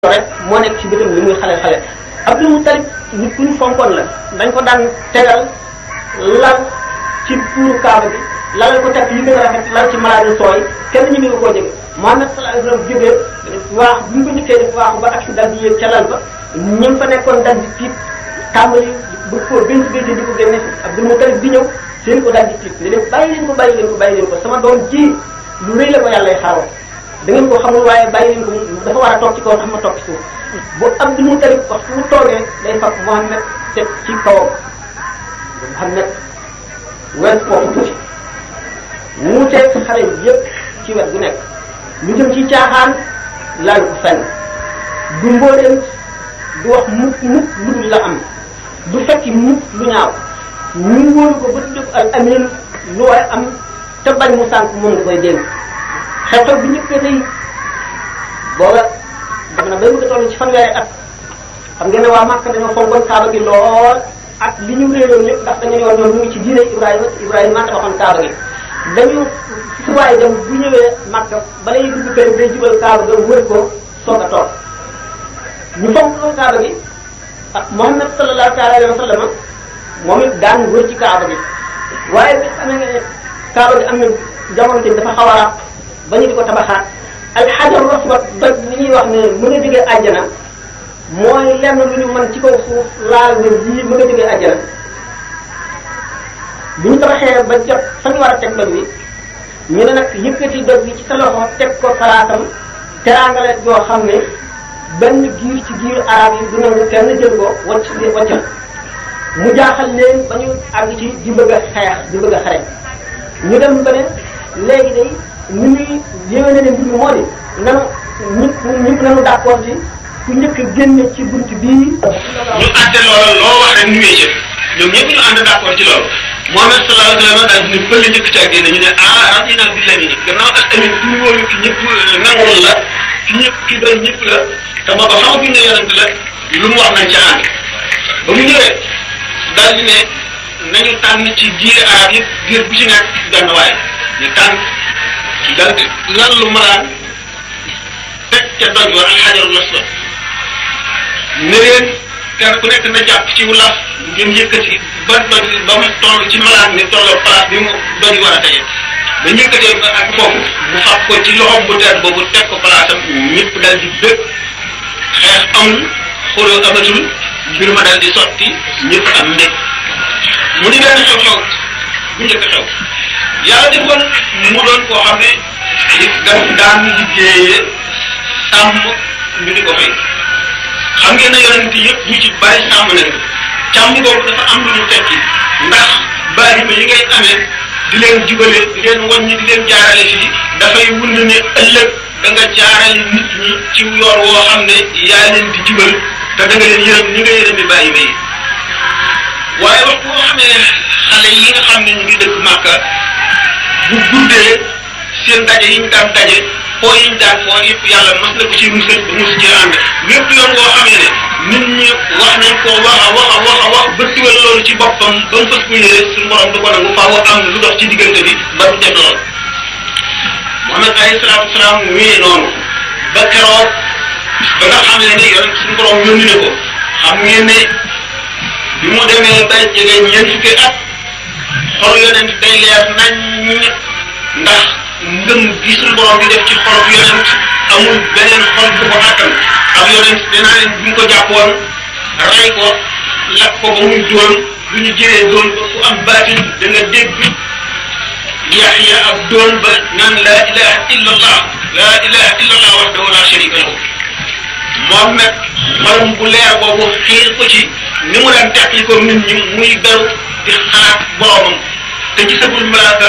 rek moo nekk ci bëtam li muy xale xale Abdul Mutalib nit ku ñu fonkoon la dañ ko daan tegal lal ci puuru kaaba bi lalal ko takk yi gën a rafet lal ci malaadi sooy kenn ñu ngi koo jege Muhammad sallallahu alayhi wasallam jógee waax bu ñu ko njëkkee def waaxu ba ak si dal di yéeg ca lal ba ñëm fa nekkoon dal di tiit tàmbali bu ko benn benn di ko génne Abdul Mutalib di ñëw seen ko dal di tiit ne leen bàyyi leen ko bàyyi leen ko bàyyi leen ko sama doom ji lu rëy la ko yàlla xaaroon da ngeen ko xamul waaye bàyyi leen ko dafa war a toog ci kaw tax ma toog ci suuf bu Abdul Mutalib wax fu mu toogee day fab Muhammad teg ci kawam Muhammad wen foofu tuuti mu teg xale yépp ci wet gu nekk lu jëm ci caaxaan laal ko fenn du mbooleem du wax mukk mukk lu dul la am du fekki mukk lu ñaaw ñu wóolu ko ba tudd al amin lu waaye am te bañ mu sànk moom nga koy dénk xew-xew bi njëkk tey booba dem na bay bëgg a toll ci fanweeri at xam ngeen ne waa Màkka dañoo fonkoon kaaba gi lool ak li ñu réeroon lépp ndax dañu yoon ñoom ñu ngi ci diine Ibrahima Ibrahima maa tabaxoon kaaba gi dañu su waaye dem bu ñëwee Màkka bala ñuy dugg kër day jubal kaaba ga wër ko soog a toog ñu fonk loolu kaaba gi ak Muhammad sallallahu alayhi wa sallam moom it daan wër ci kaaba gi waaye bi xam ne kaaba gi am na jamono tamit dafa xaw a ba ñu di ko tabaxaat alxajar aswad doj li ñuy wax ne mën a jógee àjjana mooy lenn lu ñu mën ci kaw suuf laal ne lii mën a jógee àjjana bu ñu tabaxee ba jot fa ñu war a teg doj wi ñu ne nag yëkkati doj wi ci sa loxo teg ko palaatam teraangale yoo xam ne benn giir ci giir arab yi du nangu kenn jël ko wacc waccal mu jaaxal leen ba ñu àgg ci di bëgg a xeex di bëgg a xare ñu dem ba ne léegi day ni muy yéwee na ne mbir mi moo di nanu ñëpp ñëpp nanu d'accord ci ku njëkk a génne ci bunt bii. ñu àtte loolu loo wax rek ñu wéy ci ñoom ñëpp ñu ànd d'accord ci loolu Muhammad sallallahu alayhi wa sallam daal di ne pël njëkk caa génne ñu ne ah radina billahi gannaaw ak tamit ku ñu wóolu ki ñëpp nangul la ki ñëpp ki doy ñëpp la te booba xamaguñ ne yonent la lu mu wax nañ ca ànd ba mu ñëwee daal di ne nañu tànn ci giir arab yëpp giir bu ci nekk benn waay ñu tànn dal di lan lu malaan teg ca doj wa alxajarul aswad ne leen kenn ku nekk na jàpp ci wulaaf ngeen yëkkati ba doj ba mu toll ci malaan ni tolloo place bi mu doj war a tege ba yëkkatee ba ak foofu mu fab ko ci loxom bu teer boobu teg ko place am ñëpp dal di bëgg xeex amul xuloo amatul mbir ma dal di sotti ñëpp am mbég mu di benn xew-xew bu njëkk xew yàlla defoon mu doon koo xam ne daf daan liggéeyee sàmm ñu di ko fay xam ngeen ne yonent yëpp ñu ci bari sàmm nañu càmm boobu dafa am lu ñu tekki ndax bari ma yi ngay amee di leen jubale di leen wàññi di leen jaarale fii dafay wund ne ëllëg da nga jaarale nit ñi ci yoon woo xam ne yaa leen di jubal te da nga leen yërëm ni nga yërëmi bàyyi ma yi waaye wax boo xamee xale yi nga xam ne ñu ngi dëkk Màkka bu guddee seen daje yi ñu daan daje foo yi ñu daan foo yëpp yàlla mas na ko ci musal ba mus ci ànd lépp yoon boo xamee ne nit ñi wax nañ ko wax a wax a wax a wax ba dugal loolu ci boppam ba mu fas ko yéene suñu borom du ko nangu faaw am na lu dox ci diggante bi ba du def lool Muhammad alayhi salaatu wasalaam wéyee noonu ba keroog ba nga xam ne ni yoon suñu borom yónni na ko xam ngeen ne bi mu demee ba jege ñeent fukki at xol yonent day leer nañ ndax ngëm gi suñu borom di def ci xolub yonent amul beneen xol bu ko attan ak yonent dinaa leen bu ñu ko jàppoon rey ko lakk ko ba muy doon bu ñu jëlee doon ba ku am baatin da nga dégg yaxya ak doon ba naan laa ilaha illa allah laa ilaha illa allah wahdahu la sharika lahu moom nag xolam bu leer boobu xiir ko ci ni mu daan teqli ko nit ñi muy beru di xalaat boromam te gisagul malaaka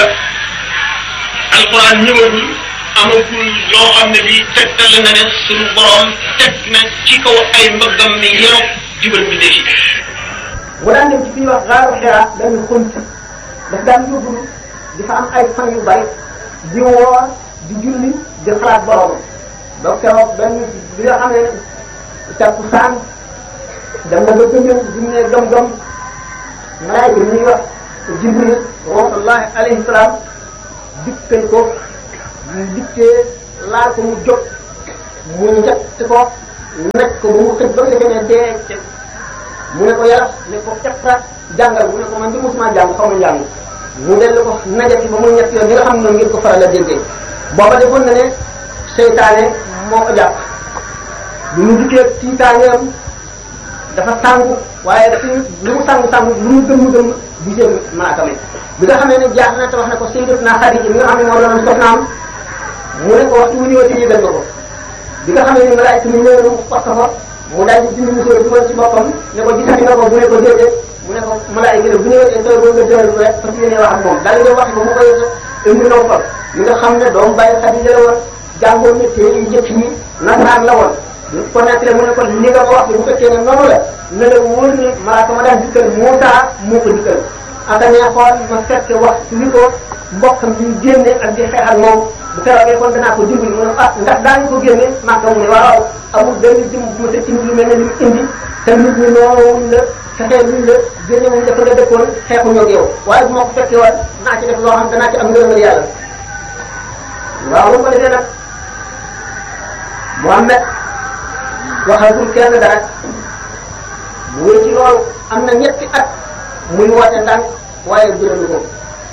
alquran ñëwagul amagul loo xam ne bii tegtal na ne suñu borom teg na ci kaw ay mbëggam mi yenu jubal bi defi bu daan dem ci fi ñuy wax gaaru xira dañu xunt daf daan yóbbulu di fa am ay fan yu bari di woor di julli di xalaat boromam donc keroog benn bi nga xam ne takku saan dem na ba gëmëm bi mu ne gëm-gëm malaayka bi ñuy wax jibril rahmatullahi alayhi salaam dikkal ko mu dikkee laal ko mu jóg mu njëkk ko naj ko ba mu xëj ba nga defee ne dee ca mu ne ko yàlla ne ko iqra jàngal mu ne ko man di mosuma jàng xaw ma jàng mu dellu ko najati ba mu ñett yoon ñi nga xam ne noonu ngeen ko faral a déggee booba defoon na ne seytaane moo ko jàpp lu mu dikkee tiitaaneem dafa sàngu waaye dafa lu mu sàngu sàngu lu mu gëm gëm gisee malaaka mi bi nga xamee ne jaar na te wax ne ko sayyidatuna Xadija mi nga xam ne moo doon soxnaam mu ne ko waxtu wu ñëwati yëgal nga ko bi nga xamee ne malaayka mi ñëw na mu fokk fa mu daal di dindi musóor dugal ci boppam ne ko gisati nga ko bu ne ko déedéet mu ne ko malaayka ne bu ñëwatee sooy boo nga jëral rek parce que yéene wax ak moom daal di wax ba mu koy indi naw fa mi nga xam ne doomu bàyyi Xadija la woon jàngoon ne téere yu njëkk yi nasaraan la woon ko nettale mu ne ko li nga ko wax bu fekkee ne noonu la ne la wóor ne malaaka ma daan dikkal Muusaa moo ko dikkal aka neexoon ma fekk wax li ko mbokkam bi génne ak di xeex ak moom bu keroogee kon danaa ko dimbali mu ne ah ndax daañu ko génne Makka mu ne waaw amul benn jëm bu ma tëj ci lu mel ne li mu indi te nit ñi noowuñ la fexee luñ la génne wuñ dafa nga dëkkoon xeexuñoo ak yow waaye bu ma ko fekkee woon naa ci def loo xam danaa ci am ngërëmal yàlla waaw bu ko defee nag Muhammad waxagul kenn dara mu wéy ci loolu am na ñetti at muy woote ndànk waaye jëlalu ko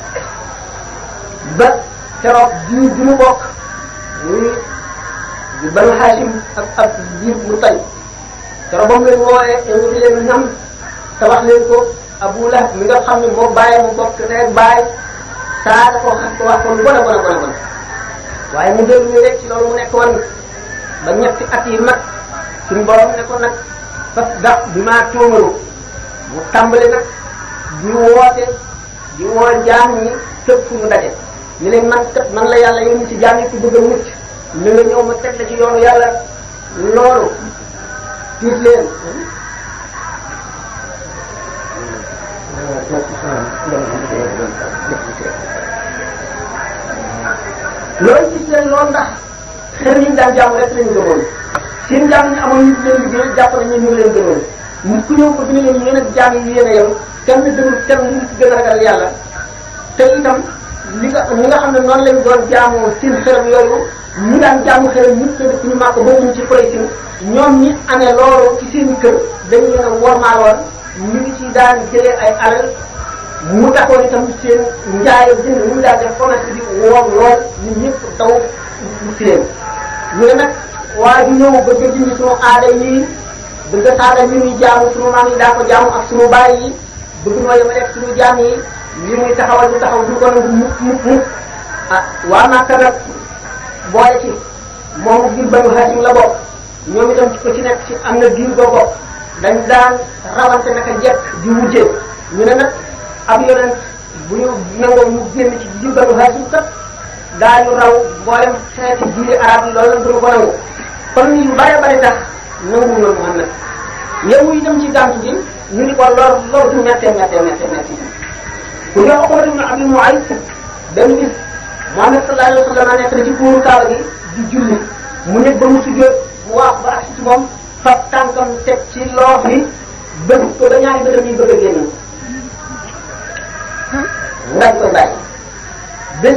ba keroog jiw bi mu bokk muy di banu Hashim ak ak jiw mu tay keroog ba mu leen wooyee invité leen ñam te wax leen ko Abu Lahab mi nga xam ne moo bàyyi mu bokk rek bàyyi saa ko xam ko wax ko lu bon a bon a bon a bon waaye mu dellu ñu rek ci loolu mu nekk woon ba ñetti at yi mat suñu borom ne ko nag fas dax bi maa tóomaru mu tàmbali nag di woote di woo jaam ñi fépp fu mu daje ni leen man kat man la yàlla yónni ci jaam yi ku bëgg a mucc ni nga ñëw ma teg la ci yoonu yàlla loolu tiit leen loolu gis leen loolu ndax xel yi ñu daan jaamu rek lañu gëmoon seen jaam ñi amoon ñu leen liggéey jàpp nañ ñu ngi leen gëmoon nit ku ñëw ko dina leen yéen ak jaam yi yéen a yem kenn gënul kenn ñu ci gën a ragal yàlla te itam li nga ñi nga xam ne noonu lañ doon jaamoo seen xërëm yooyu ñu daan jaamu xërëm ñëpp te dëkk ñu màkk bokkuñ ci Quraysh ñoom ñi amee loolu ci seen kër dañu leen a wormaaloon ñu ngi ci daan jëlee ay alal mu taxoon itam seen njaay jënd ñu daan def commerce bi woom lool ñun ñëpp daw ci leen ñu ne nag waaye du ñëw bëgg a dindi sunu aada yi bëgg a saada li muy jaamu sunu maam yi daa ko jaamu ak sunu baay yi bëgg noo yemale ak sunu jaam yi li muy taxawal du taxaw du ko nangu mukk mukk mukk ah waa Makka nag boole ci moom ngir Banu Hashim la bokk ñoom itam ci ko ci nekk ci am na diir boo bokk dañ daan rawante naka jekk di wujje ñu ne nag ab yonent bu ñu nangoo mu génn ci diir Banu Hashim kat daañu raw mboolem xeeti diine arab yi loolu lañ duñu ko nangu kon yu bare bare tax nangu na Muhammad yow itam ci gàmtu gi ñu ni ko lor lor du mettee mettee mettee mettee ku ñëw Uqbatu ibn Abi Mu'ayt benn bis Muhammad sallallahu alayhi wa sallam nekk na ci kuuru Kaaba gi di julli mu nekk ba mu sujjóot mu wax ba agsi ci moom fab tànkam teg ci loox bi bëgg ko ba ñaari bëtam yi bëgg a génn ngañ koy bàyyi bés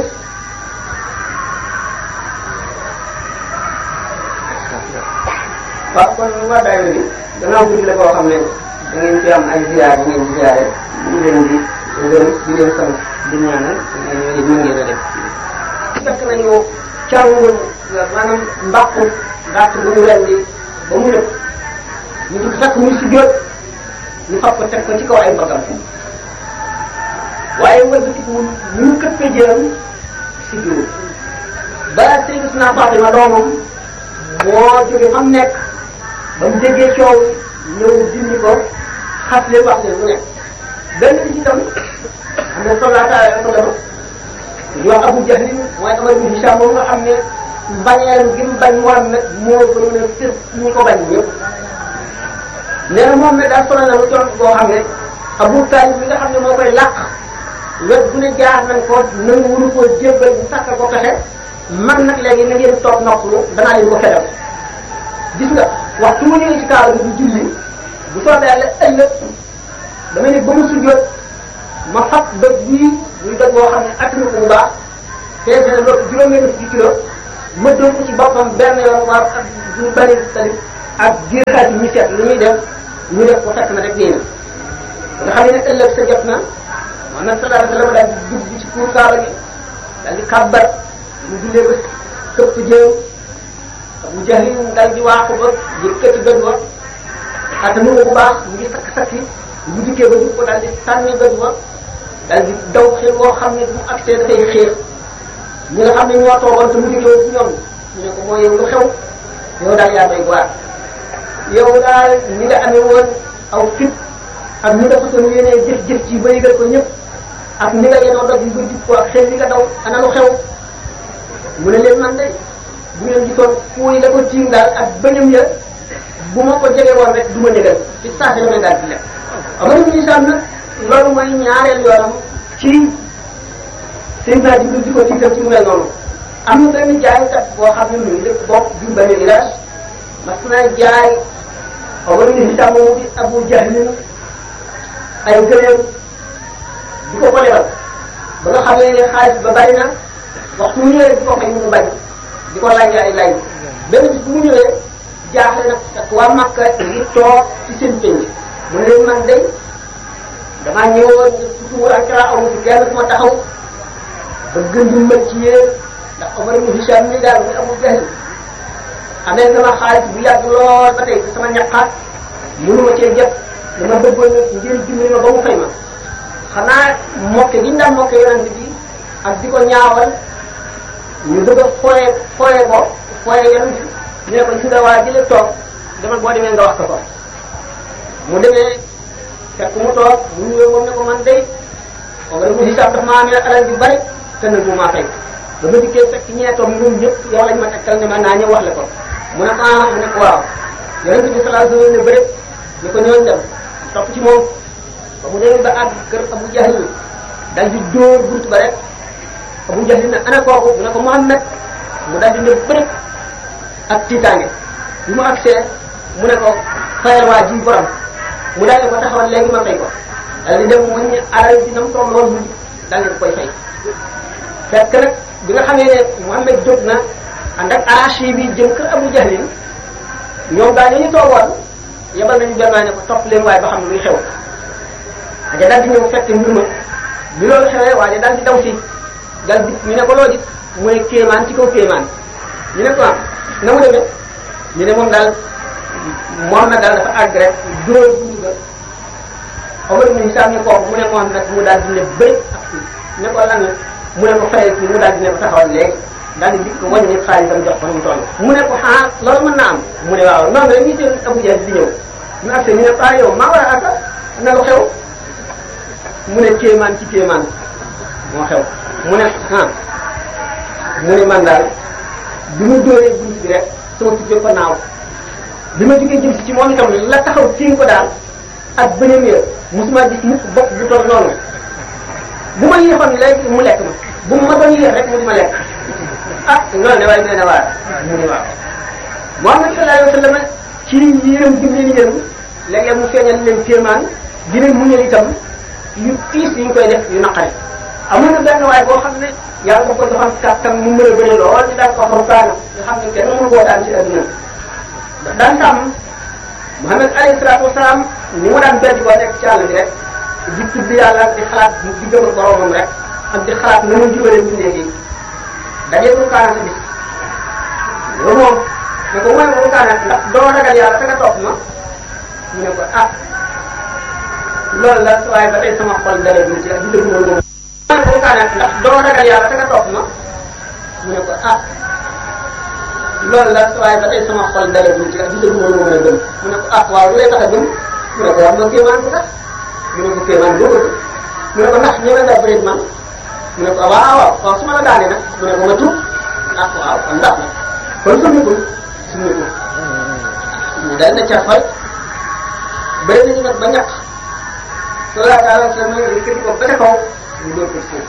waaw kon waa daayira bi gannaaw guddi la koo xam ne da ngeen fi am ay ziyaar yi ngeen di ziyaare ñu leen di gërëm di leen sant di ñaanal ñu ngeen a def fekk nañu càngu maanaam mbàqu gàtt bu ñu rendi ba mu nëb ñu di fekk muy si jóot ñu fab ko teg ko ci kaw ay mbagam waaye wëlbatiku ñu mu këppee jëram si jóot ba Sayyidatuna Fatima doomam moo jóge fa mu nekk ba mu déggee coow ñëw dindi ko xas leen wax leen mu nekk benn bi ci itam xam ne sallallahu alayhi wa sallam ñu wax Abu Jahl mooy Amar ibn Hisham moom nga xam ne bañeel gi mu bañ Muhammad moo gënoon a fir ñu ko bañ ñëpp nee na moom ne daal sonal na lu coon boo xam ne Abu Talib mi nga xam ne moo koy làq wet bu ne jaar nañ ko nangu wunu koo jébbal bu sàkka ko pexe man nag léegi na ngeen toog noppalu danaa leen ko fedal gis nga waxtu mu ñëwee ci kaaba bi di julli bu soobee yàlla ëllëg damay ne ba mu sujjóot ma fab doj bii muy doj boo xam ne attanu ko bu baax peese na lépp juróom-benn fukki kilo ma doon ko ci boppam benn yoon waaw ak ñu bari talib ak jihaat yi ñu seet lu ñuy def ñu def ko fekk na rek diina nga xam ne ëllëg sa jot na Muhammad sallallahu alayhi wa sallam daal di dugg ci kuur kaaba gi daal di kàbbar mu jullee ba këpp jéew Abu Jahl mu daal di waaxu ba yëkkati bët ba xata mu bu baax mu ngi sakk sakki bu dikkee ba jub ko daal di sànni bët ba daal di daw xel boo xam ne bu accès dafay xiir ñi nga xam ne ñoo toogoon te mu dikkee ci ñoom ñu ne ko mooy yow lu xew yow daal yaa doy waar yow daal ni nga amee woon aw fit ak ni nga façon yéenee jëf-jëf ci ba yëgal ko ñëpp ak ni nga yenoo doj yi ba jub ko ak xel li nga daw ana lu xew mu ne leen man de bu ngeen gisoon fuuy la ko tiim daal ak bëñam ya bu ma ko jege woon rek du ma négal ci saa si damay daal di lekk amana ñu isam nag loolu mooy ñaareel yoonam ci Seydina Jibril di ko tiital ci mu mel noonu am na benn jaaykat boo xam ne mu ngi dëkk bopp du benn village mas na jaay amana ñu isam moomu di Abu Jahlin ay gëléem di ko ko lebal ba nga xam ne xaalis ba bari na waxtu mu ñëwee di ko fay mu bañ di ko laaj ay laaj benn bis bu mu ñëwee jaaxle nag ak waa Makka ngi toog ci seen penc mu ne leen man day damaa ñëwoon tuuti ak kara amu ci kenn fu ma taxaw ba gën di mën ci yéen ndax Omar ibn Hisham mi daal muy Abu Jahl amee sama xaalis bu yàgg lool ba tey sama ñaqaat mënuma cee jot dama bëggoon ngeen dimbali ma ba mu fay ma xanaa mokke gi ñu daan mokke yonent bi ak di ko ñaawal ñu bëgg a fooye fooye ko fooye yonent bi ñu ne ko si nga waa jële toog demal boo demee nga wax ko ko mu demee fekk mu toog mu ñëwee moom ne ko man day Omar ibn Hisham dafa maa amee alal ju bari te nag mu maa fay ba ma dikkee fekk ñeetoom ñoom ñëpp yow lañ ma tegtal ne ma naa ñëw wax la ko mu ne ah mu ne ko waaw yonent bi sallallahu alayhi wa sallam ne bëri ni ko ñooñ dem topp ci moom ba mu demee ba àgg kër Abu Jahl dal di dóor bunt ba rek Abu Jahl ne ana kooku mu ne ko Muhammad mu dal di ne bëri ak tiitaange bi mu agsee mu ne ko fayal waa ji borom mu daal di ko taxawal léegi ma fay ko dal di dem mu ne alal di nam toog loolu mu dal di koy fay fekk nag bi nga xamee ne Muhammad jóg na ànd ak arachi bi jëm kër Abu Jahlin ñoom gaa ñu toogoon yebal nañu benn waay ne ko topp leen waaye ba xam ne luy xew aja daal di ñëw fekk mbir ma bi loolu xewee waaye daal di daw si dal di ñu ne ko loo gis mu ne kéemaan ci kaw kéemaan ñu ne ko am na mu demee ñu ne moom daal moom na daal dafa àgg rek dóor buntu ga Omar ibn Hisam ne kooku mu ne moom nag mu daal di ne bëri ak fii ne ko lan la mu ne ko fayal kii mu daal di ne ko taxawal léegi daal di dikk wàññi xaalisam jox ko nu mu toll mu ne ko ah loolu mën naa am mu ne waaw noonu rek ñu seen Abu Jahl di ñëw ñu agse ñu ne ah yow maa war a aka na lu xew mu ne kéemaan ci kéemaan moo xew mu ne ah mu ne man daal bi mu dóoree bunt bi rek sama tuddee ko naaw bi ma jógee jëm si ci moom itam la taxaw tiim ko daal ak bëneem ya musuma gis mukk bopp bu toll noonu bu ma yéexoon léegi mu lekk ma bu ma doon yéex rek mu di ma lekk ah loolu de waaye nee na waar mu ne waaw Muhammad sallallahu alayhi wa sallam ci yërëm gi leen yërëm léeg-léeg mu feeñal leen kéemaan di leen muñal itam yu tiis yi ñu koy def yu naqari amoon na benn waay boo xam ne yàlla da ko joxoon kàttan mu mën a bëri lool di daan ko xam kaana nga xam ne kenn mënu koo daan ci adduna ndax daan sàmm Muhammad alayhi salaatu wasalaam ni mu daan beddi koo nekk ci àll bi rek di tudd yàlla di xalaat di gëm ak boromam rek ak di xalaat na mu jubalee mbindee yi dajee mu kaana sa bis loolu moom ne ko mooy mu kaana ndax doo ragal yàlla te nga topp ma mu ne ko ah loolu la waaye ba tey sama xol dara du ci di dëgg loolu moom mooy mu kaana ndax doo ragal yàlla te nga topp ma mu ne ko ah loolu la waaye ba tey sama xol dara du ci di dëgg loolu moom la gëm mu ne ko ah waaw lu lay tax a gëm mu ne ko wax nga kéemaan bu tax mu ne ko kéemaan boo bëgg mu ne ko ndax ñeme nga bëri man mu ne ko waaw waaw waaw su ma la daanee nag mu ne ko ma tuub ah waaw kon ndax nag kon summikul summikul mu dal na ca fay bëri nañu nag ba ñàkk sallallahu alayhi wa sallam yëkkati ko ba ca kaw mu dóor ko suuf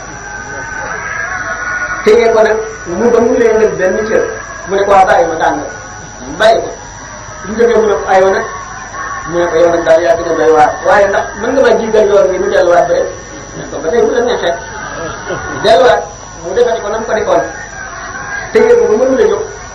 téye ko nag mu ba mu leen ngeen benn cër mu ne ko waa bàyyi ma daan nga mu bàyyi ko bu ñu jógee mu ne ko aywa nag mu ne ko yow nag daal yaa gën a doy waar waaye ndax mën nga ma jigal yoon bi mu delluwaat ba rek mu ne ko ba tey bu la neexee mu delluwaat mu defati ko nam ko defoon téye ko ba mënu la jóg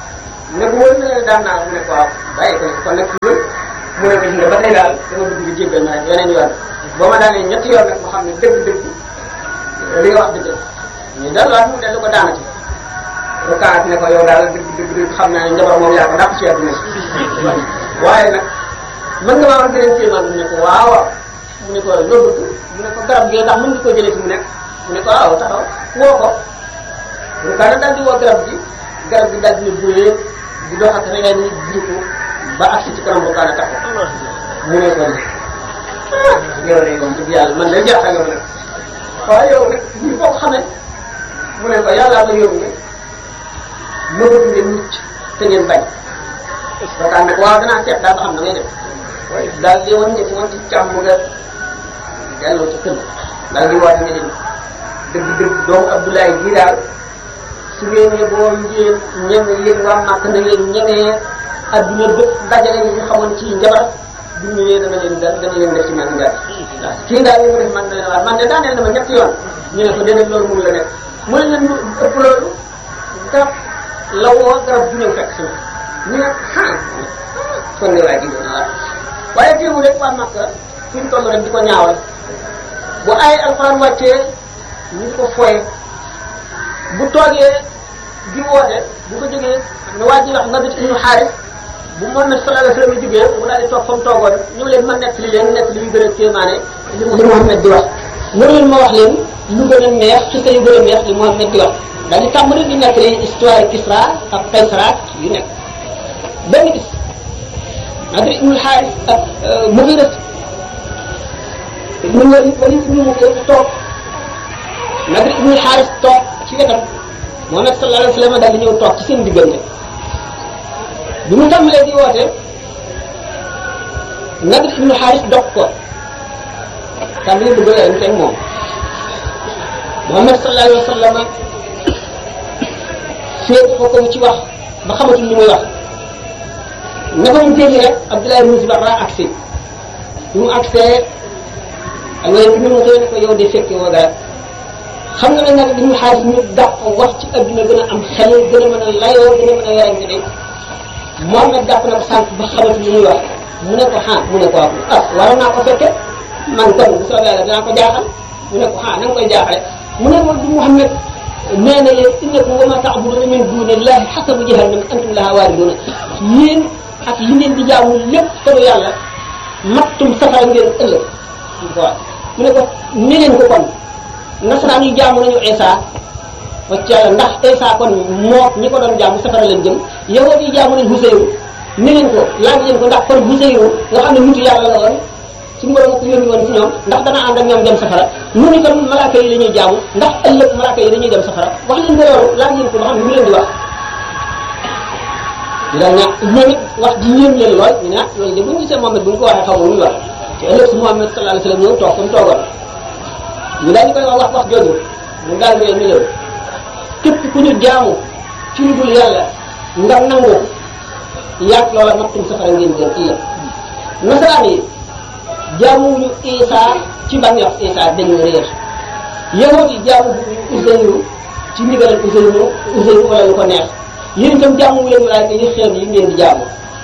ne ko wóor na leen daan naa mu ne ko waaw bàyyi ko kon nag ci mu ne ko gis nga ba tey daal dama bëgg nga jéggal ma rek yeneen yoon boo ma daanee ñetti yoon nag ma xam ne dëgg-dëgg li nga wax dëgg ñu delluwaat mu dellu ko daanati rukaat ne ko yow daal dëgg dëgg dëgg xam naa ne njabar moom yaa ko dàq ci àdduna si waaye nag mën nga maa wax beneen kéemaan mu ne ko waaw waaw mu ne ko loo bëgg mu ne ko garab gi ndax mën nga ko jëlee fi mu nekk mu ne ko waaw taxaw woo ko rukaat daal di woo garab gi garab gi daal di ne buyee di dox ak rek ni jiitu ba agsi ci kanam rukaat taxaw mu ne ko ni yow de moom dëgg yàlla man day jaaxal yow nag waaye yow nag ñu ko xamee mu ne ko yàllaa ko yóbbu ma bëgg ngeen mucc te ngeen bañ waxtaan nag waaw danaa seet daal ba xam na ngay def daal di wan ñëpp woon ci càmm nga delloo ci kër daal di waat ne leen dëgg dëgg doomu Abdoulaye bii daal su ngeen yeboo ngeen ñeme yéen waa màkk na ngeen ñemee adduna bépp dajale ñu xamoon ci njabar bu ñëwee dana leen dana leen def ci man njaar waaw kii daal li mu def man na leen waat man de daaneel na ma ñetti yoon ñu ne ko déedéet loolu mënu la nekk mu ne leen ëpp loolu garab la woo garab bu ñëw fekk si ñu ne ah kon ne waa ji doon waat waaye teewul rek waa Makka fi ñu toll rek di ko ñaawal bu ay alxuraan wàccee ñu di ko foye bu toogee di woote bu ko jógee ne waa ji wax Nabi ibnu Xaaris bu Muhammad sallallahu alayhi wa sallam jógee mu daal di toog fa mu toogoon ñu leen ma nekk li leen nekk li yu gën a kéemaane li li Muhammad di wax ñëw leen ma wax leen lu gën a neex ci sa yu gën a neex li Muhammad di wax daal di tàmbali di nekk li histoire Kisra ak Kaysra yu nekk benn bis Nadir ibnul Xaaris ak Mugira ibnu Walid Walid ibnu Mugira toog Nadir ibnul Xaaris toog ci wetam Muhammad sallallahu alayhi wa sallam daal di ñëw toog ci seen diggante bi mu tàmbalee di woote Nadir ibnul Xaaris dog ko tàmbalee bëgg a yem moom Muhammad sallallahu alayhi wa sallam féet ko ko ci wax ba xamatul li muy wax naka mu dégg rek Abdoulaye ibn Zubarra agsi bi mu agsee ak yooyu bi mu xëy ne ko yow de fekke woo dara xam nga ne nag li ñu xaalis ñu dàq wax ci adduna gën a am xel gën a mën a layoo gën a mën a werante de moom nag dàq na ko sànq ba xamatul li muy wax mu ne ko ah mu ne ko ah waroon naa ko fekke man kon bu soobee yàlla dinaa ko jaaxal mu ne ko ah na nga koy jaaxale mu ne ko du Muhammad nee na leen innakum wa ma ta'buduna min dunillahi hasabu jahannam antum laha waariduna yéen ak li ngeen di jaamu lépp solo yàlla mattum safara ngeen ëllëg waaw mu ne ko ne leen ko kon nasaraan yi jaamu nañu Isa wacc yàlla ndax Isa kon moo ñi ko doon jaamu safara lañ jëm yahuud yi jaamu nañ Huseyru ne leen ko laaj leen ko ndax kon Huseyru nga xam ne nitu yàlla la woon suñu borom ko yónni woon ci ñoom ndax dana ànd ak ñoom dem safara mu ni kon malaaka yi la ñuy jaamu ndax ëllëg malaaka yi dañuy dem safara wax leen ko loolu laaj leen ko ba xam ne mu leen di wax di la ña ñoom it wax ji yéem leen lool ñu ne ah loolu de bu ñu gisee Mohamed bu ñu ko waxee xaw ma lu ñu wax te ëllëg si Mohamed sallallahu alayhi wa sallam ñëw toog fa mu toogoon ñu daal di koy wax wax wax jooju mu daal di leen ni leen képp ku ñu jaamu ci lu dul yàlla nga nangu yàgg loola mattum safara ngeen jëm ëllëg nasaraan yi jaamuwuñu Isa ci bànneex Isa dañu réer yahud yi jaamu Uzayru ci ndigalal Uzayru Uzayru wala lu ko neex yéen itam jaamu leen malaayka yi xeet yi ngeen di jaamu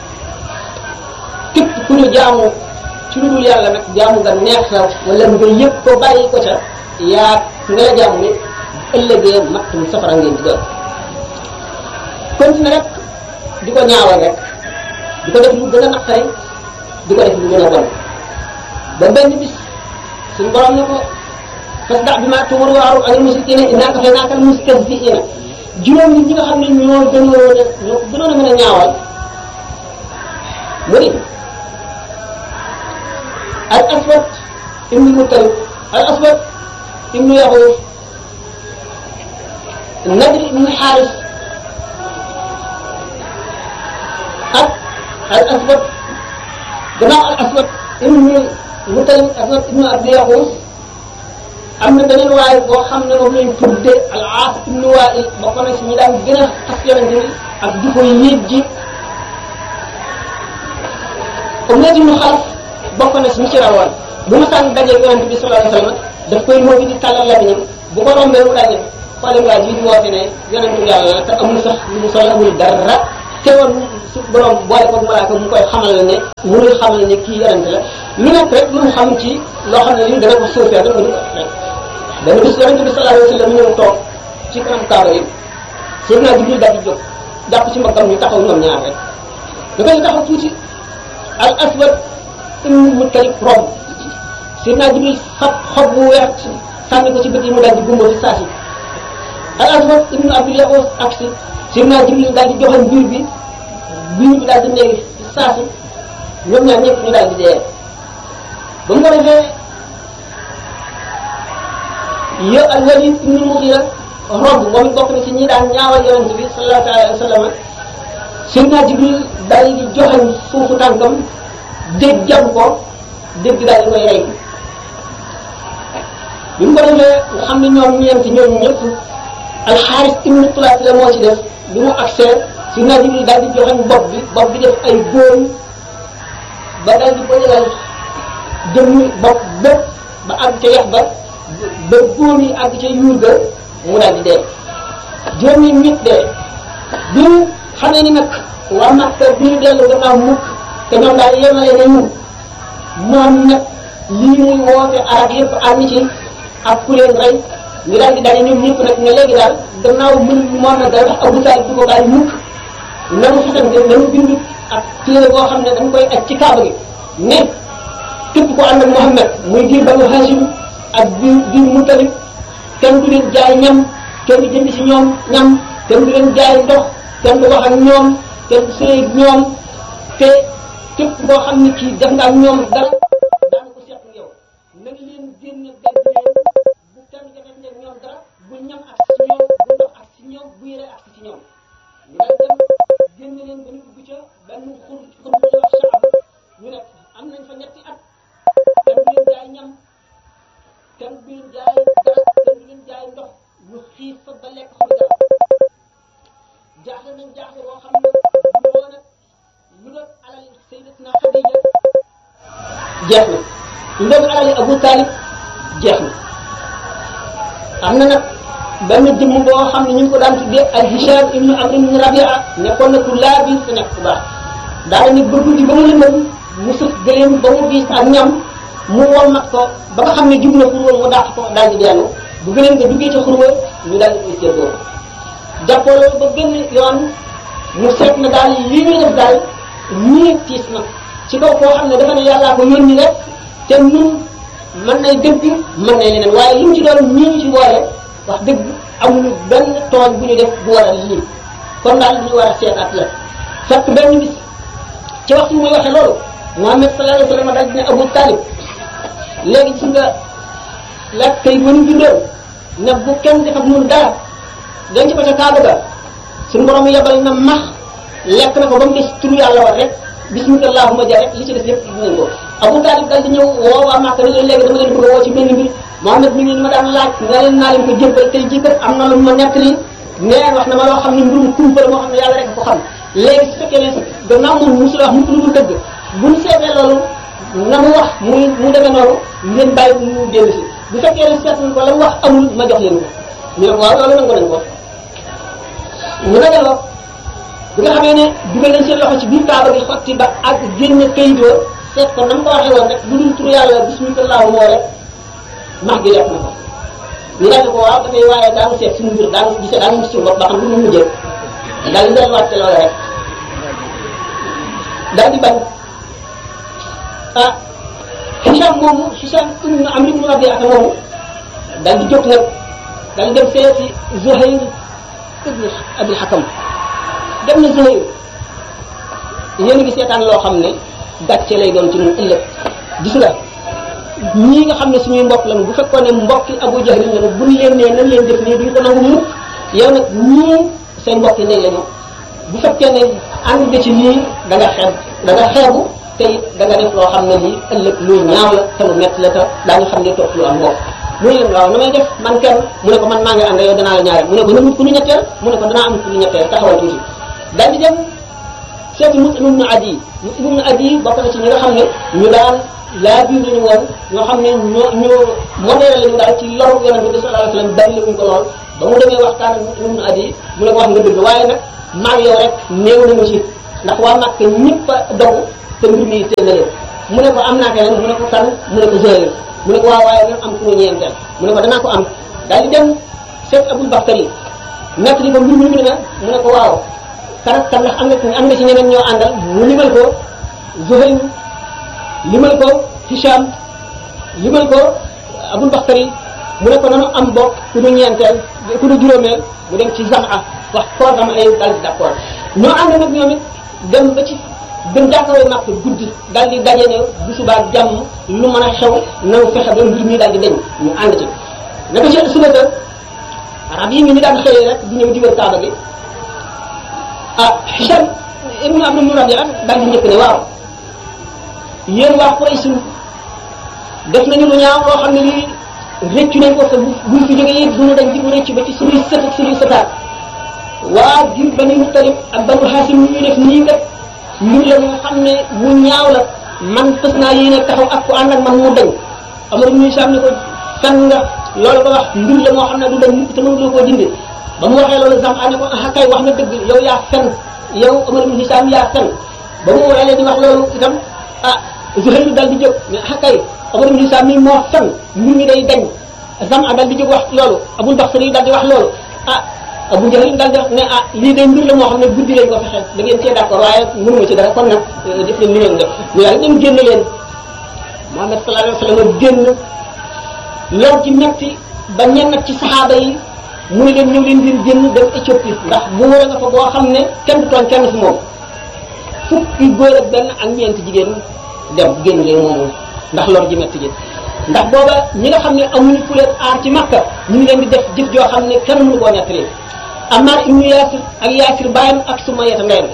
képp ku ñu jaamu ci lu dul yàlla nag jaamu nga neex la wala nga yëg ko bàyyi ko ca yaa nga la jaamu ni ëllëgee mattum safara ngeen di doon continue rek di ko ñaawal rek di ko def lu gën a naqari di ko def lu gën a bon ba benn bis suñu borom ne ko fasda bi ma tumur waaru anil musrikina innaa kafaynaaka al mustahzi'ina juróom nit ñi nga xam ne ñoo gënoon a ñoo ko gënoon a mën a ñaawal mu ni al aswad ibnu mutalib al aswad ibnu yaxuuf nadir ibnu xaaris ak al aswad gannaaw al aswad ibnu mutalib aswad ibnu abdi yaxuuf am na beneen waaye boo xam ne moom lañ tudde al aas ibnu waa'il bokk na si ñi daan gën a xas yonente bi ak di ko yéeg ji Umayya ibnu Xalaf bokk na si ñi ci rawoon bu ma sànni dajeeg yonente bi sallallahu alayhi wa sallam daf koy moo bi di tàllal lamiñam bu ko rombee mu daal ne xoolal waa ji di woote ne yonentu yàlla la te amul sax lu mu sol amul dara teewoon su borom boole ko malaaka mu koy xamal ne mu ngi xamal ne kii yonente la lu nekk rek lu mu xam ci loo xam ne lii dana ko suufee dana ko di rek dana bis yonente bi sallallahu alayhi wa sallam ñëw toog ci kanam kaaba yi Seydina Jibril daal di jóg jàpp ci mbaggam ñu taxaw ñoom ñaar rek da koy taxaw tuuti al aswad ibnu muttalib romb Seydina Jibril xab xob bu weex sànni ko ci bët yi mu daal di gumba fi saa si al aswad ibnu abdul yaxoos ak si Seydina Jibril daal di joxoon biir bi biir bi daal di néegi fi saa si ñoom ñaar ñëpp ñu daal di dee ba mu ko defee yo al walid ibnu mugira romb moom it bokk na ci ñi daan ñaawal yonent bi sallallahu alayhi wa sallam Seydina Jibril daal di joxoon suufu tànkam dégg jam ko dégg daal di koy rey bi mu ko defee nga xam ne ñoom ñeenti ñoom ñëpp alxaaris ibnu tulaat la moo ci def bi mu accès Seydina Jibril daal di joxoon bopp bi bopp bi def ay góom ba daal di ko yëgal jëmmi bopp bépp ba àgg ca yax ba ba góom yi àgg ca yuur ga mu daal di dee juróomi nit dee bi mu xamee ni nag waa Makka bi ñu dellu gannaaw mukk te ñoom daal yemale nañu moom nag lii muy woote arab yëpp ànd ci ak ku leen rey ñu daal di daje ñoom ñëpp nag ne léegi daal gannaaw mën moom nag daal Abu Talib du ko bàyyi mukk nanu fasante nanu bind ak téere boo xam ne dañ koy aj ci kaaba gi ne képp ko ànd ak Muhammad muy biir Banu Hashim ak biir biir Mutalib kenn du leen jaay ñam kenn du jënd ci ñoom ñam kenn du leen jaay ndox kenn du wax ak ñoom kenn du sëy ak ñoom te képp koo xam ne kii def nga ak ñoom dal daana ko seq yow na nga leen génne gàdd leen bu kenn defee ne ñoom dara bu ñam ak ci ñoom bu ndox ak ci ñoom bu yére ak ci ñoom ñu daal dem génne leen ba ñu dugg ca benn xur xur bu ñuy wax saam ñu ne am nañ fa ñetti at kenn du leen jaay ñam kenn du leen jaay dara kenn du leen jaay ndox ñu xiif fa ba lekk xobi dara jaaxle nañ jaaxle boo xam ne bu woon ak lu doon alal sayyidatuna Xadija jeex na lu doon alali Abu Talib jeex na am na nag benn jëmm boo xam ne ñu ngi ko daan tuddee al Hisham ibnu Amr ibnu Rabia nekkoon na ku laa biir te nekk ku baax daal ni ba guddi ba mu lëndëm mu sëf gëleem ba mu diis ak ñam mu wommat ko ba nga xam ne jub na xurwa mu dàq ko daal di dellu bu gëleem nga duggee ca xurwa ñu daal di séddoo jàppoo loolu ba gën yoon mu seet na daal lii ñuy def daal ñii tiis na ci kaw koo xam ne dafa ne yàllaa ko yónni rek te ñun mën nay dëgg mën nay leneen waaye li mu ci doon ñii ñu ci boole wax dëgg amuñu benn tooñ bu ñu def bu waral lii kon daal li ñu war a seet at la fekk benn bis ci waxtu muy waxe loolu Muhammad sallallahu alayhi wa sallam daal di ne Abu Talib léegi gis nga la kay mënu bindoon ne bu kenn def ak mun dara denc ko ca Kaaba ga suñu borom yebal na max lekk na ko ba mu des turu yàlla war rek bismika allahumma ja rek li ci des lépp dinañ ko Abu Talib dal di ñëw woo waa Màkka ne leen léegi dama leen bëgg a woo ci benn mbir Muhammad mi ngi ma daan laaj nga leen naa leen ko jébbal tey jii kat am na lu ma nekk nii nee wax na ma loo xam ne mbirum kumpa la moo xam ne yàlla rek ko xam léegi su fekkee ne gannaaw moom musul wax mukk lu dul dëgg buñ seetee loolu na mu wax muy mu demee noonu ngeen bàyyi mu dellu si bu fekkee ne seet ko la mu wax amul ma jox leen ko ñu ne ko waaw loolu nangu nañ ko mu dajaloo bi nga xamee ne dugal nañ seen loxo ci biir kaaba gi xotti ba ak génne kayit wa seet ko na mu ko waxee woon rek lu dul turu yàlla bismillah moo rek max gi lekk na ko ñu daal di ko waaw dafay waaye daa nga seet suñu mbir daa nga gisee daa nga gis suñu bopp ba xam lu mu mujjee daal di delluwaat ci loolu rek daal di bañ ah Hicham moomu Hicham ibn Amr ibn Rabi'a moomu daal di jóg nag daal di dem seeti Zuhayr ibn Abil Hakam dem na Zuhayr yéen a ngi seetaan loo xam ne gàcce lay doon ci ñun ëllëg gis nga ñii nga xam ne suñuy mbokk lañu bu fekkoon ne mbokki Abu Jahl lañu buñ leen nee nañ leen def nii duñ ko nangu mukk yow nag ñii seen mbokk yi nañ lañu bu fekkee ne ànd nga ci lii da nga xeeb da nga xeebu te it da nga def loo xam ne lii ëllëg luy ñaaw la te lu metti la te daañu xam ne topp lu am mbokk mu ne leen waaw na may def man kenn mu ne ko man maa ngi ànd yow danaa la ñaareel mu ne ko na wut ku ñu ñetteel mu ne ko danaa am ku ñu ñetteel taxawal tuuti daal di dem seeti Muslim ibn Adi Muslim ibn Adi bokk na ci ñi nga xam ne ñu daan laa biir lañu woon ñoo xam ne ñoo ñoo modèle lañu daal ci loru yonente bi sallallahu alayhi wasallam bari la ñu ko lool ba mu demee waxtaan ak ibnu adi mu ne ko wax nga dëgg waaye nag maag yow rek néew nañu ci ndax waa Makka ñëpp a dogu te mbir mi teel na leen mu ne ko am naa keneen mu ne ko kan mu ne ko Zuhayr mu ne ko waaw waaye nag am ku ma ñeenteel mu ne ko danaa ko am daal di dem seet Abul Baxtari nekk di ko mbir mi na mu ne ko waaw kan ak kan ndax am nga am nga ci ñeneen ñoo àndal mu limal ko Zuhayr limal ko Hisham limal ko Abul Baxtari mu ne ko nanu am bokk ku ñu ñeenteel ku ñu juróomeel mu dem ci Zam'a wax koo Zam'a ay daal di d'accord ñoo ànd nag ñoom it dem ba ci gën jàkkaarloo Makka guddi daal di daje ne bu subaa jàmm lu mën a xew nanu fexe ba mbir mi daal di deñ ñu ànd ci naka ci suba sa arab yi mi ñu daan xëyee rek di ñëw di wër Kaaba gi ah Hisham ibnu Abdul Murabi'a daal di njëkk ne waaw yéen waa Quraysh def nañu lu ñaaw loo xam ne lii rëccu nañ ko te bu buñ fi jógee it duñu dañ di ko rëccu ba ci suñuy sët ak suñuy sëtaat waa jur Bani Muttalib ak Banu Haasim ñu def nii kat mbir la nga xam ne mu ñaaw la man fës naa yéene taxaw ak ku ànd ak man mu dañ Amar ibn Hisham ne ko fen nga loolu ko wax mbir la moo xam ne du dañ mukk te mënuloo koo dindi ba mu waxee loolu Zam'a ne ko ah kay wax na dëgg yow yaa fen yow Amar ibn Hisham yaa fen ba mu waxee di wax loolu itam ah Zuhayr dal di jóg ne ah kay Amar ibn Hisham mi moo fen mbir mi day dañ Zam'a dal di jóg wax loolu Abul Baxtari dal di wax loolu ah Abu Jahl dal di wax ne ah lii day mbir la moo xam ne guddi lañ ko fexe da ngeen cee d'accord waaye mënuma ci dara kon nag def leen li ngeen def ñu daal dem génn leen Muhammad sallallahu alayhi wa sallam génn lor ci metti ba ñenn ci saxaaba yi mu ne leen ñëw leen ngeen génn dem Éthiopie ndax buur a nga fa boo xam ne kenn du tooñ kenn fi moom fukki góor ak benn ak ñeenti jigéen dem génn leen moomu ndax lor ji metti ji ndax booba ñi nga xam ne amuñu ku leen aar ci Makka ñu ngi leen di def jëf joo xam ne kenn mënu koo nettali Ammar ibnu Yaasir ak Yaasir baayam ak Sumayya ndeyam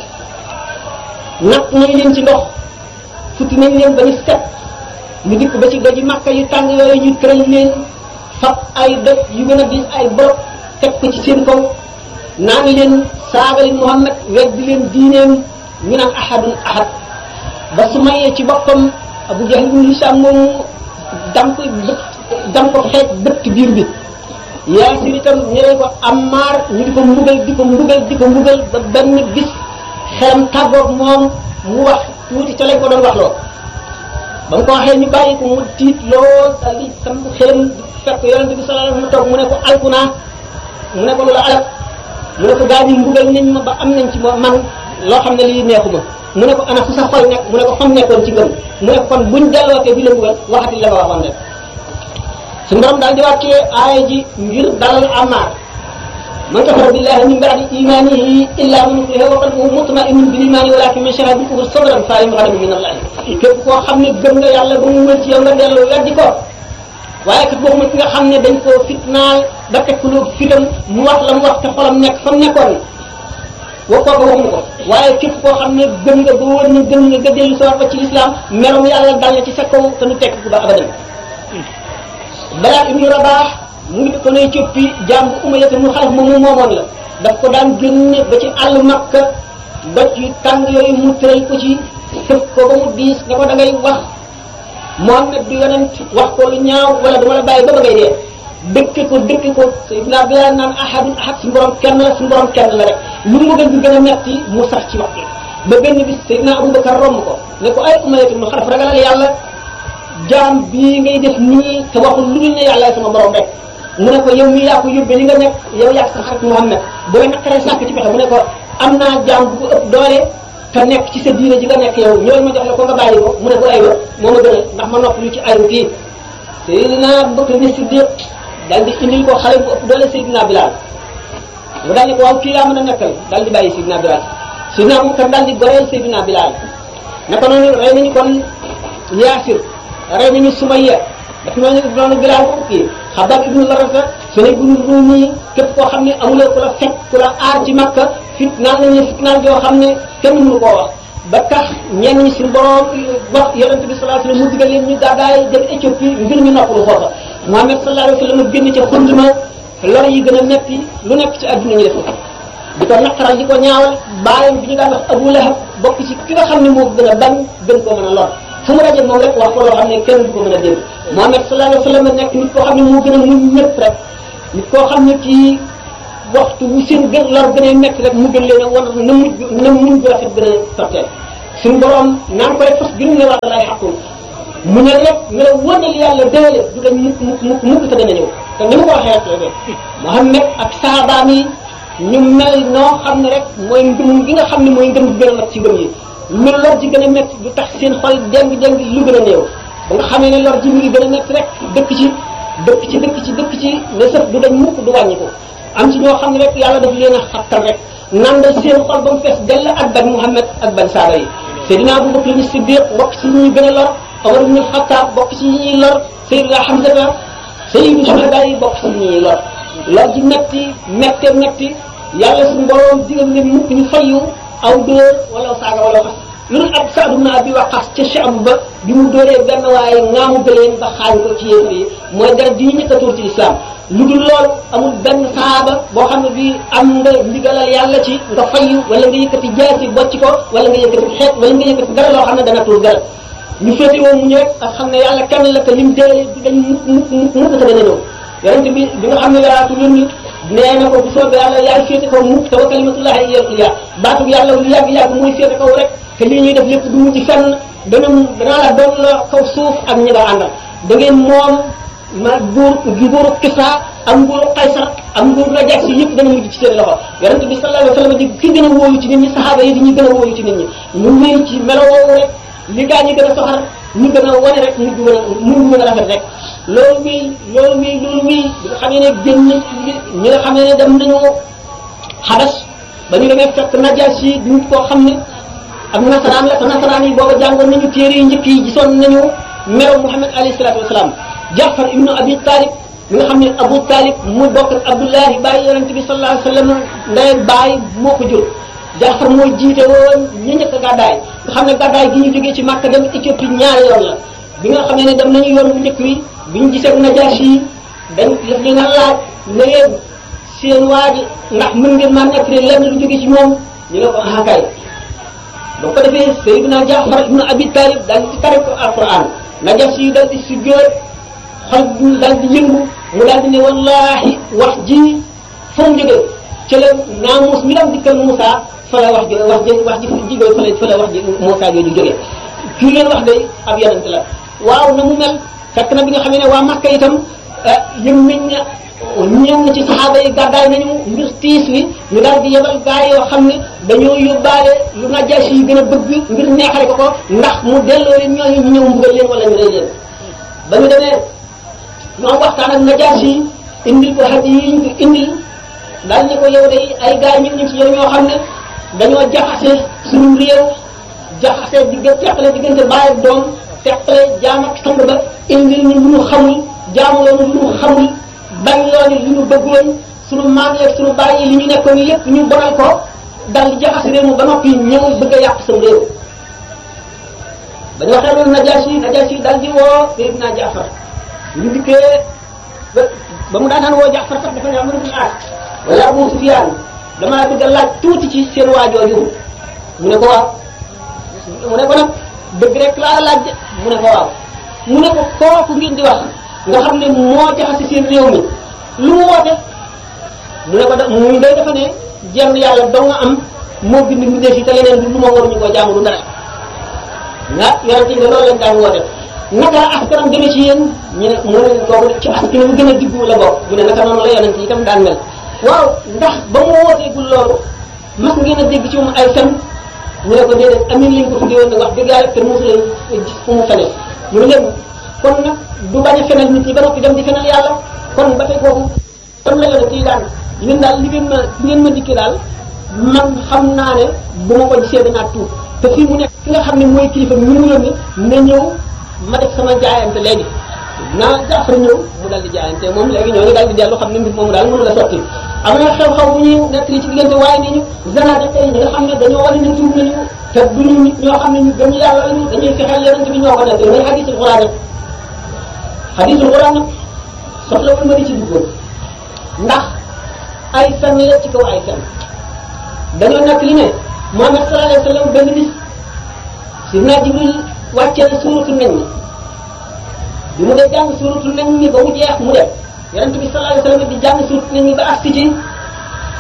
nag nañ leen ci ndox futti nañ leen ba ñu set ñu dikk ba ci doji Makka yu tàng yooyu ñu tëral leen fab ay doj yu gën a diis ay borop teg ko ci seen kaw naa ngi leen saaga leen Muhammad weddi leen diineem ñu naan ahadun ahad ba Sumayya ci boppam Abu Jahl ibn Hisham moomu dam ko bët dam ko xeej bëtt biir bi Yaasir itam ñëwee ko Ammaar ñu di ko mbugal di ko mbugal di ko mbugal ba benn bis xelam tàggoog moom mu wax tuuti ca lañ ko doon wax loo ba mu ko waxee ñu bàyyi ko mu tiit lool daal di sam xelam fekk yonente bi sallallahu alayhi wa sallam toog mu ne ko alku naa mu ne ko lu la alal mu ne ko gaa ñi mbugal nañ ma ba am nañ ci ma man loo xam ne lii neexuma mu ne ko ana fu sa xol nekk mu ne ko fam nekkoon ci gëm mu ne ko kon buñ dellootee bi la mbugal waxati la nga waxoon rek su borom daal di wàccee aaya ji ngir dalal Ammaar man kafara billahi min ba'di imanihi illa man ukriha wa qalbuhu mutma'innun bil imani walakin man sharaha bil kufri sadran fa alayhim ghadabun min Allah képp koo xam ne gëm nga yàlla ba mu mën ci yow nga dellu weddi ko waaye kat waxuma ki nga xam ne dañ koo fitnaal ba teg ko lu fitam mu wax la mu wax te xolam nekk fa mu nekkoon wa kooku waxuma ko waaye képp koo xam ne gëm nga ba wóor na gëm nga nga dellu sa ba ci lislaam merom yàlla dal na ci sa kaw te nu tekk ko ba abadan balaa ibnu rabaax mu ngi ko ne coppi jaam bu umayata mu xalaf moom mu moomoon la daf ko daan génne ba ci àll makka doj yu tàng yooyu mu tëral ko ci sëf ko ba mu diis ne ko da ngay wax Muhammad du yonent wax ko lu ñaaw wala dama la bàyyi ba ba ngay dee dëkke ko dëkke ko Seydina Bilaal naan ahadun ahad suñu borom kenn la suñu borom kenn la rek lu mu gën di gën a metti mu sax ci wax ba benn bis Seydina Abubakar romb ko ne ko ay umayatu mu xalaf ragalal yàlla jaam bii ngay def nii te waxul lu dul ne yàlla sama borom rek mu ne ko yow mii yaa ko yóbbee li nga nekk yow yaa sa xarit Muhammad bu la naqaree sàkk ci pexe mu ne ko am naa jaam bu ko ëpp doole te nekk ci sa diine ji nga nekk yow ñooñu ma jox la ko nga bàyyi ko mu ne ko aywa moo ma gënal ndax ma nopp lu ci ayu kii Seydina Abubakar ni Siddiq daal di indil ko xale bu ëpp doole Seydina Bilal mu daal di ko waaw kii laa mën a nekkal daal di bàyyi Seydina Bilal Seydina Abubakar daal di goreel Seydina Bilal naka noonu rey nañu kon Yaasir rey nañu Sumayya daf noonu noonu Bilaal ko kii Xabaab ibnu Larata Suhayb ibnu Ruumi képp koo xam ne amuloo ku la fekk ku la aar ci Makka fitnaal nañu fitnaal joo xam ne kenn mënu koo wax ba tax ñenn ñi suñu borom wax yonente bi sallallahu alayhi wasallam mu digal leen ñu gàddaay dem Éthiopie ngir ñu noppalu foofa Muhammad sallallahu alayhi wasallam génn ca xunduma lor yi gën a metti lu nekk ci adduna ñu def ko di ko naqaral di ko ñaawal bàyyam bi ñu daan wax Abu Lahab bokk ci ki nga xam ne moo gën a bañ gën koo mën a lor fu mu daje moom rek wax ko loo xam ne kenn du ko mën a dégg Muhammad sallallahu alayhi wa sallam nekk nit koo xam ne moo gën a muñ ñëpp rek nit koo xam ne kii waxtu wu seen gën lor gën a métti rek mu gën leen a wan na mujj na muñ bu rafet gën a sotteel suñu borom naan ko rek fas gën ne wàlla lay xaqul mu ne rek nga la wënal yàlla déele du dañ mukk mukk mukk mukk te dana ñëw te ni ma ko waxee rek Muhammad ak sahabaam yi ñu mel noo xam ne rek mooy ngëm gi nga xam ne mooy ngëm gi gën a mat ci ngëm yi lu lor ji gën a métti du tax seen xol déng déng lu gën a néew ba nga xamee ne lor ji mi ngi gën a métti rek dëkk ci dëkk ci dëkk ci dëkk ci ne sëf du dañ mukk du wàññi ko am ci ñoo xam ne rek yàlla daf leen a xattal rek nandal seen xol ba mu fees dell ak ban Muhammad ak ban saaba yi Seydina Abu Bakr ni Siddiq bokk ci ñuy gën a lor Omar ibn Khattab bokk ci ñuy lor Seydina Hamza Sayyidu Shuhada yi bokk ci ñuy lor lor ji metti mette metti yàlla suñu borom digal ne mukk ñu fayu aw dóor wala saaga wala xas lu dul ab Saad ibn Abi Waqqas ca Sham ba bi mu dóoree benn waaye ngaamu gëleen ba xaañ ko ci yéefar yi mooy dara ji ñu njëkk a tuur ci islam lu dul loolu amul benn saaba boo xam ne bi am nga ndigalal yàlla ci nga fayu wala nga yëkkati jaasi bocc ko wala nga yëkkati xeet wala nga yëkkati dara loo xam ne dana tuur dara ñu féete woo mu ñëw ak xam ne yàlla kenn la te lim déele du dañ mukk mukk mukk mukk te dana ñëw yonente bi bi nga xam ne yaraatu yónni nee na ko bu soobee yàlla yaay féete kaw mukk te wa kalimatullahi hiya al-ulya baatu yàlla lu yàgg yàgg mooy féete kaw rek te lii ñuy def lépp du mujj fenn dana danaa la doon la kaw suuf ak ñi nga àndal da ngeen moom ma buur nguuru Kisra ak nguuru Qaysar ak nguuru Najaasi si yëpp dana mujj ci seen loxo yonente bi sallallahu alayhi wa sallam di ki gën a wóolu ci nit ñi saxaaba yi di ñu gën a wóolu ci nit ñi ñu wéy ci melo woowu rek li gaa ñi gën a soxar ñu gën a wane rek mujj gën a mujj gën a rafet rek loolu wii loolu wii loolu wii bi nga xamee ne génn ñi nga xamee ne dem nañu xabas ba ñu demee fekk Najaasi yi nit koo xam ne ak nasaraan la te nasaraan yi booba jàngoon nañu téere yu njëkk yi gisoon nañu merew Muhammad alayhi salaatu wasalaam Jaafar ibnu Abi Talib mi nga xam ne Abu Talib mu bokk ak Abdullahi bàyyi yonente bi sallallahu alayhi wa sallam ndey bàyyi moo ko jur Jaafar mooy jiite woon ñi njëkk a gàddaay nga xam ne gàddaay gi ñu jógee ci Màkka dem Éthiopie ñaari yoon la bi nga xam ne dem nañu yoon bu njëkk wi bi ñu gisee Najaasi yi dañ def li nga laaj ne leen seen waa ji ndax mën ngeen maa nekk lenn lu jógee ci moom ñu ne ko ah kay ba ko defee Seydina Jaafar ibnu Abi Talib daal di tare ko alquran Najaasi yi daal di sujjóot xol bu daal di yëngu mu daal di ne wallahi wax ji fa mu jógee ci la naamus mi dam dikkal Moussa fa la wax ji wax ji wax ji jigéen fa la fa la wax ji Moussa jooju jógee kii leen wax day ab yonent la waaw na mu mel fekk na bi nga xam ne waa Makka itam yëm nañ ne ñëw na ci saxaaba yi gàddaay nañu ngir tiis wi ñu daal di yebal gaa yoo xam ne dañoo yóbbaale lu Najaasi yi gën a bëgg ngir neexale ko ko ndax mu delloo leen ñooñu ñu ñëw mbugal leen wala ñu rey leen ba ñu demee ñoo waxtaan ak Najaasi yi indil ko hadi yi ñu ko indil daal ne ko yow day ay gaa ñëw ñu ci yow ñoo xam ne dañoo jaxase suñu réew jaxase diggante teqale diggante baay ak doom teqale jaam ak sang ba indil ñu lu ñu xamul jaamuloo ñu lu ñu xamul bañ loolu li ñu bëggoon suñu maam yeeg suñu baay yi li ñu nekkoon yépp ñu bonal ko dal di jaxase réew mu ba noppi ñëw bëgg a yàq sam réew ba ñu waxee loolu Najaasi Najaasi dal di woo Seydina Jaafar ñu dikkee ba ba mu daan woo Jaafar sax dafa ne Amru bin Aas wala Abu Sufyaan damaa bëgg a laaj tuuti ci seen waajooju mu ne ko waaw mu ne ko nag dëgg rek laa laaj mu ne ko waaw mu ne ko kooku ngeen di wax nga xam ne moo jaxase seen réew mi lu mu woote mu ne ko da mu day dafa ne jenn yàlla doo nga am moo bind mu def yi te leneen du lu ma waruñu ko jaamu du dara nga yonente yi ne loolu lañ daan woote naka la askanam demee ci yéen ñu ne mu ne kooku ci askan bu gën a diggu la bokk mu ne naka noonu la yonente yi itam daan mel waaw ndax ba mu wooteegul loolu mas ngeen a dégg ci moom ay fen mu ne ko déedéet amin lañ ko tuddee woon nag wax dëgg yàlla te mosu leen gis fu mu fene mu ne leen kon nag du bañ a fenal nit ñi ba noppi dem di fenal yàlla kon ba tey kooku kon la yonente yi daan yéen daal li ngeen ma li ngeen ma dikkee daal man xam naa ne bu ma ko gisee danaa tuub te fii mu nekk ki nga xam ne mooy kilifa mi mu yónni na ñëw ma def sama jaayante léegi naa Jaafar ñëw mu dal di jaayante moom léegi ñoo ngi daal di dellu xam ne mbir moomu daal mënu la sotti am na xew-xew bu ñuy nekk ci diggante waaye ni ñu zanaate tey ñi nga xam ne dañoo wane ne tuub nañu te duñu nit ñoo xam ne ñu gëm yàlla lañu dañuy fexeel yonente bi ñoo ko nekk mooy hadisul Quraan rek hadisul Quraan nag soxla wul ma di ci duggoon ndax ay fen la ci kaw ay fen dañoo nekk li ne Muhammad sallallahu alayhi wa sallam benn bis sidna Jibril wàccee na suuratu nañ mi bi mu dee jàng suuratu nañ mi ba mu jeex mu def yonente bi sallallahu alayhi wa sallam di jàng suuratu nañ mi ba agsi ci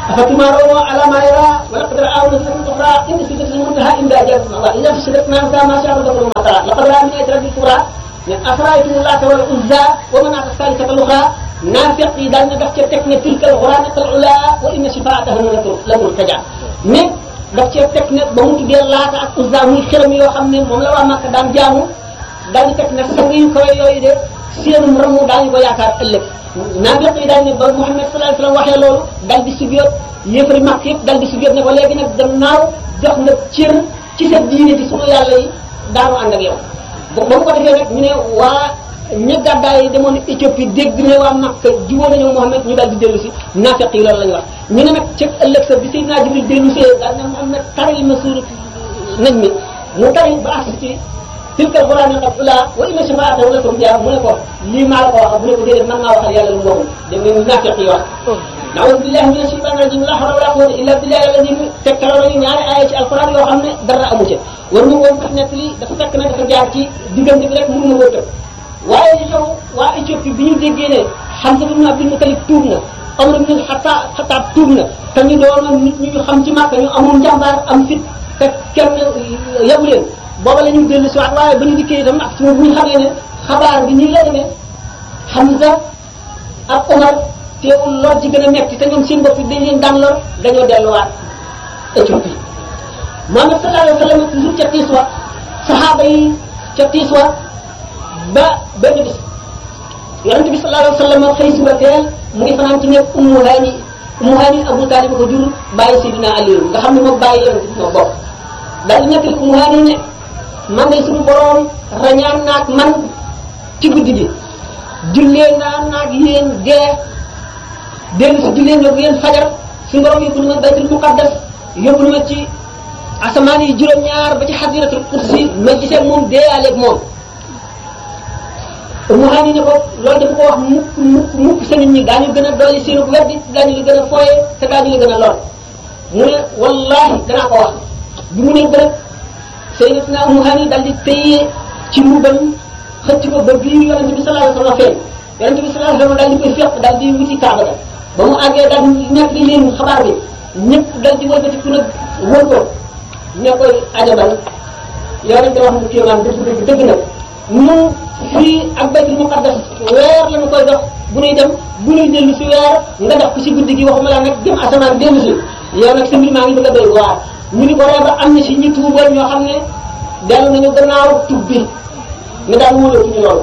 أفتمارون على ما يرى ولقد رآه نزلة أخرى إن سدرة المنتهى عند أجل الله إذا في سدرة ما كان ما شاء الله ما ترى لقد رأى من آيات ربي الكبرى من أفرأيتم اللات والعزى ومناة الثالثة الأخرى نافق yi daal na daf ca teg ne tilka alxuraanat al ula wa inna shifaataha la murtaja mais daf cee teg ne ba mu tuddee laata ak uzza muy xërëm yoo xam ne moom la waa Makka daan jaamu daal di teg ne sang yu kawe yooyu de seenum ramu daañu ko yaakaar ëllëg naafiq yi daal ne ba Muhammad sallallahu alayhi wasallam waxee loolu dal di sujjóot yéefari Makka yëpp dal di sujjóot ne ko léegi nag gannaaw jox na cër ci sa diine ci sunu yàlla yi daanu ànd ak yow ba mu ko defee nag ñu ne waa ña gàddaay yi demoon Éthiopie dégg ne waa Makka jubóo nañu Muhammad ñu daal di dellu si naafiq yi loolu la ñu wax ñu ne nag ci ëllëg sa bi Seydina Jibril dellu see daal ne Muhammad taril ma suurat nañ mi mu tari ba agsi ci tilka alquran qad ula wa inna shafaatahu la turja mu ne ko lii maa la ko wax bu ne ko déedéet man maa waxal yàlla lu mu waxul dégg ngeen naafiq yi wax naawuzu billahi mina shaytani rajim la hawla wala quwwata illa billahi alladi tegtaloo nañu ñaari aaya ci alquran yoo xam ne dara amu ca war ñu woon sax nekk li dafa fekk ne dafa jaar ci diggante bi rek mënu ma koo tëb waaye li xew waa Éthiopie bi ñu déggee ne Hamza ibn Abdul Muttalib tuub na Omar ibn Xattaab Xattaab tuub na te ñu doon nit ñu xam ci Makka ñu amul njàmbaar am fit te kenn yabu leen booba la ñu dellu si waat waaye ba ñu dikkee itam ak suñu bu ñu xamee ne xabaar bi nii la demee Hamza ak Omar teewul lor ji gën a metti te ñoom seen bopp dañ leen daan lor dañoo delluwaat Éthiopie Muhammad sallallahu alayhi wa sallam toujours ca tiis wa saxaaba yi ca tiis wa ba benn bis yonente bi sallallahu alayhi wa sallam xëy suba teel mu ngi fanaan ci nekk Ummu Hani Ummu Hani Abu Talib ko jur bàyyi Sidina Aliyu nga xam ne moom bàyyi yonente bi moo bokk daal di nettali Ummu Hani ne man de suñu borom rañaan naag man ci guddi gi jullee naa naag yéen gee dellu si jullee ñoog yéen fajar suñu borom yóbbu na ma baytul muqaddas yóbbu na ma ci asamaan yi juróom-ñaar ba ci xadiratul kursi ma gisee moom deeyaaleeg moom mu xam ne ko loolu dafa ko wax mukk mukk mukk sa nit ñi daañu gën a dolli seenu weddi daañu la gën a fooye te daañu la gën a lor mu ne wallahi danaa ko wax bi mu ne bërëb sayyidatuna Ummu Hani dal di téye ci mbubam xëcc ko ba bii yonente bi sallallahu alayhi wasallam feeñ yonente bi sallallahu alayhi wasallam daal di koy féq daal di wuti kaaba ga ba mu àggee daal nekk li leen xabaar bi ñëpp dal di wëlbati ku nag wër ko ne koy ajabal yonente wax mu kéemaan dëgg dëgg dëgg nag ñun fii ak baytul muqaddas weer la ñu koy dox bu ñuy dem bu ñuy dellu si weer nga dox ko si guddi gi waxuma la nag dem asamaan dellu si yow nag sa mbir maa ngi bëgg a doy waar ñu ni ko reeba am na si ñi tuuboon ñoo xam ne dellu nañu gannaaw tub bi ne daal wóolootuñu loolu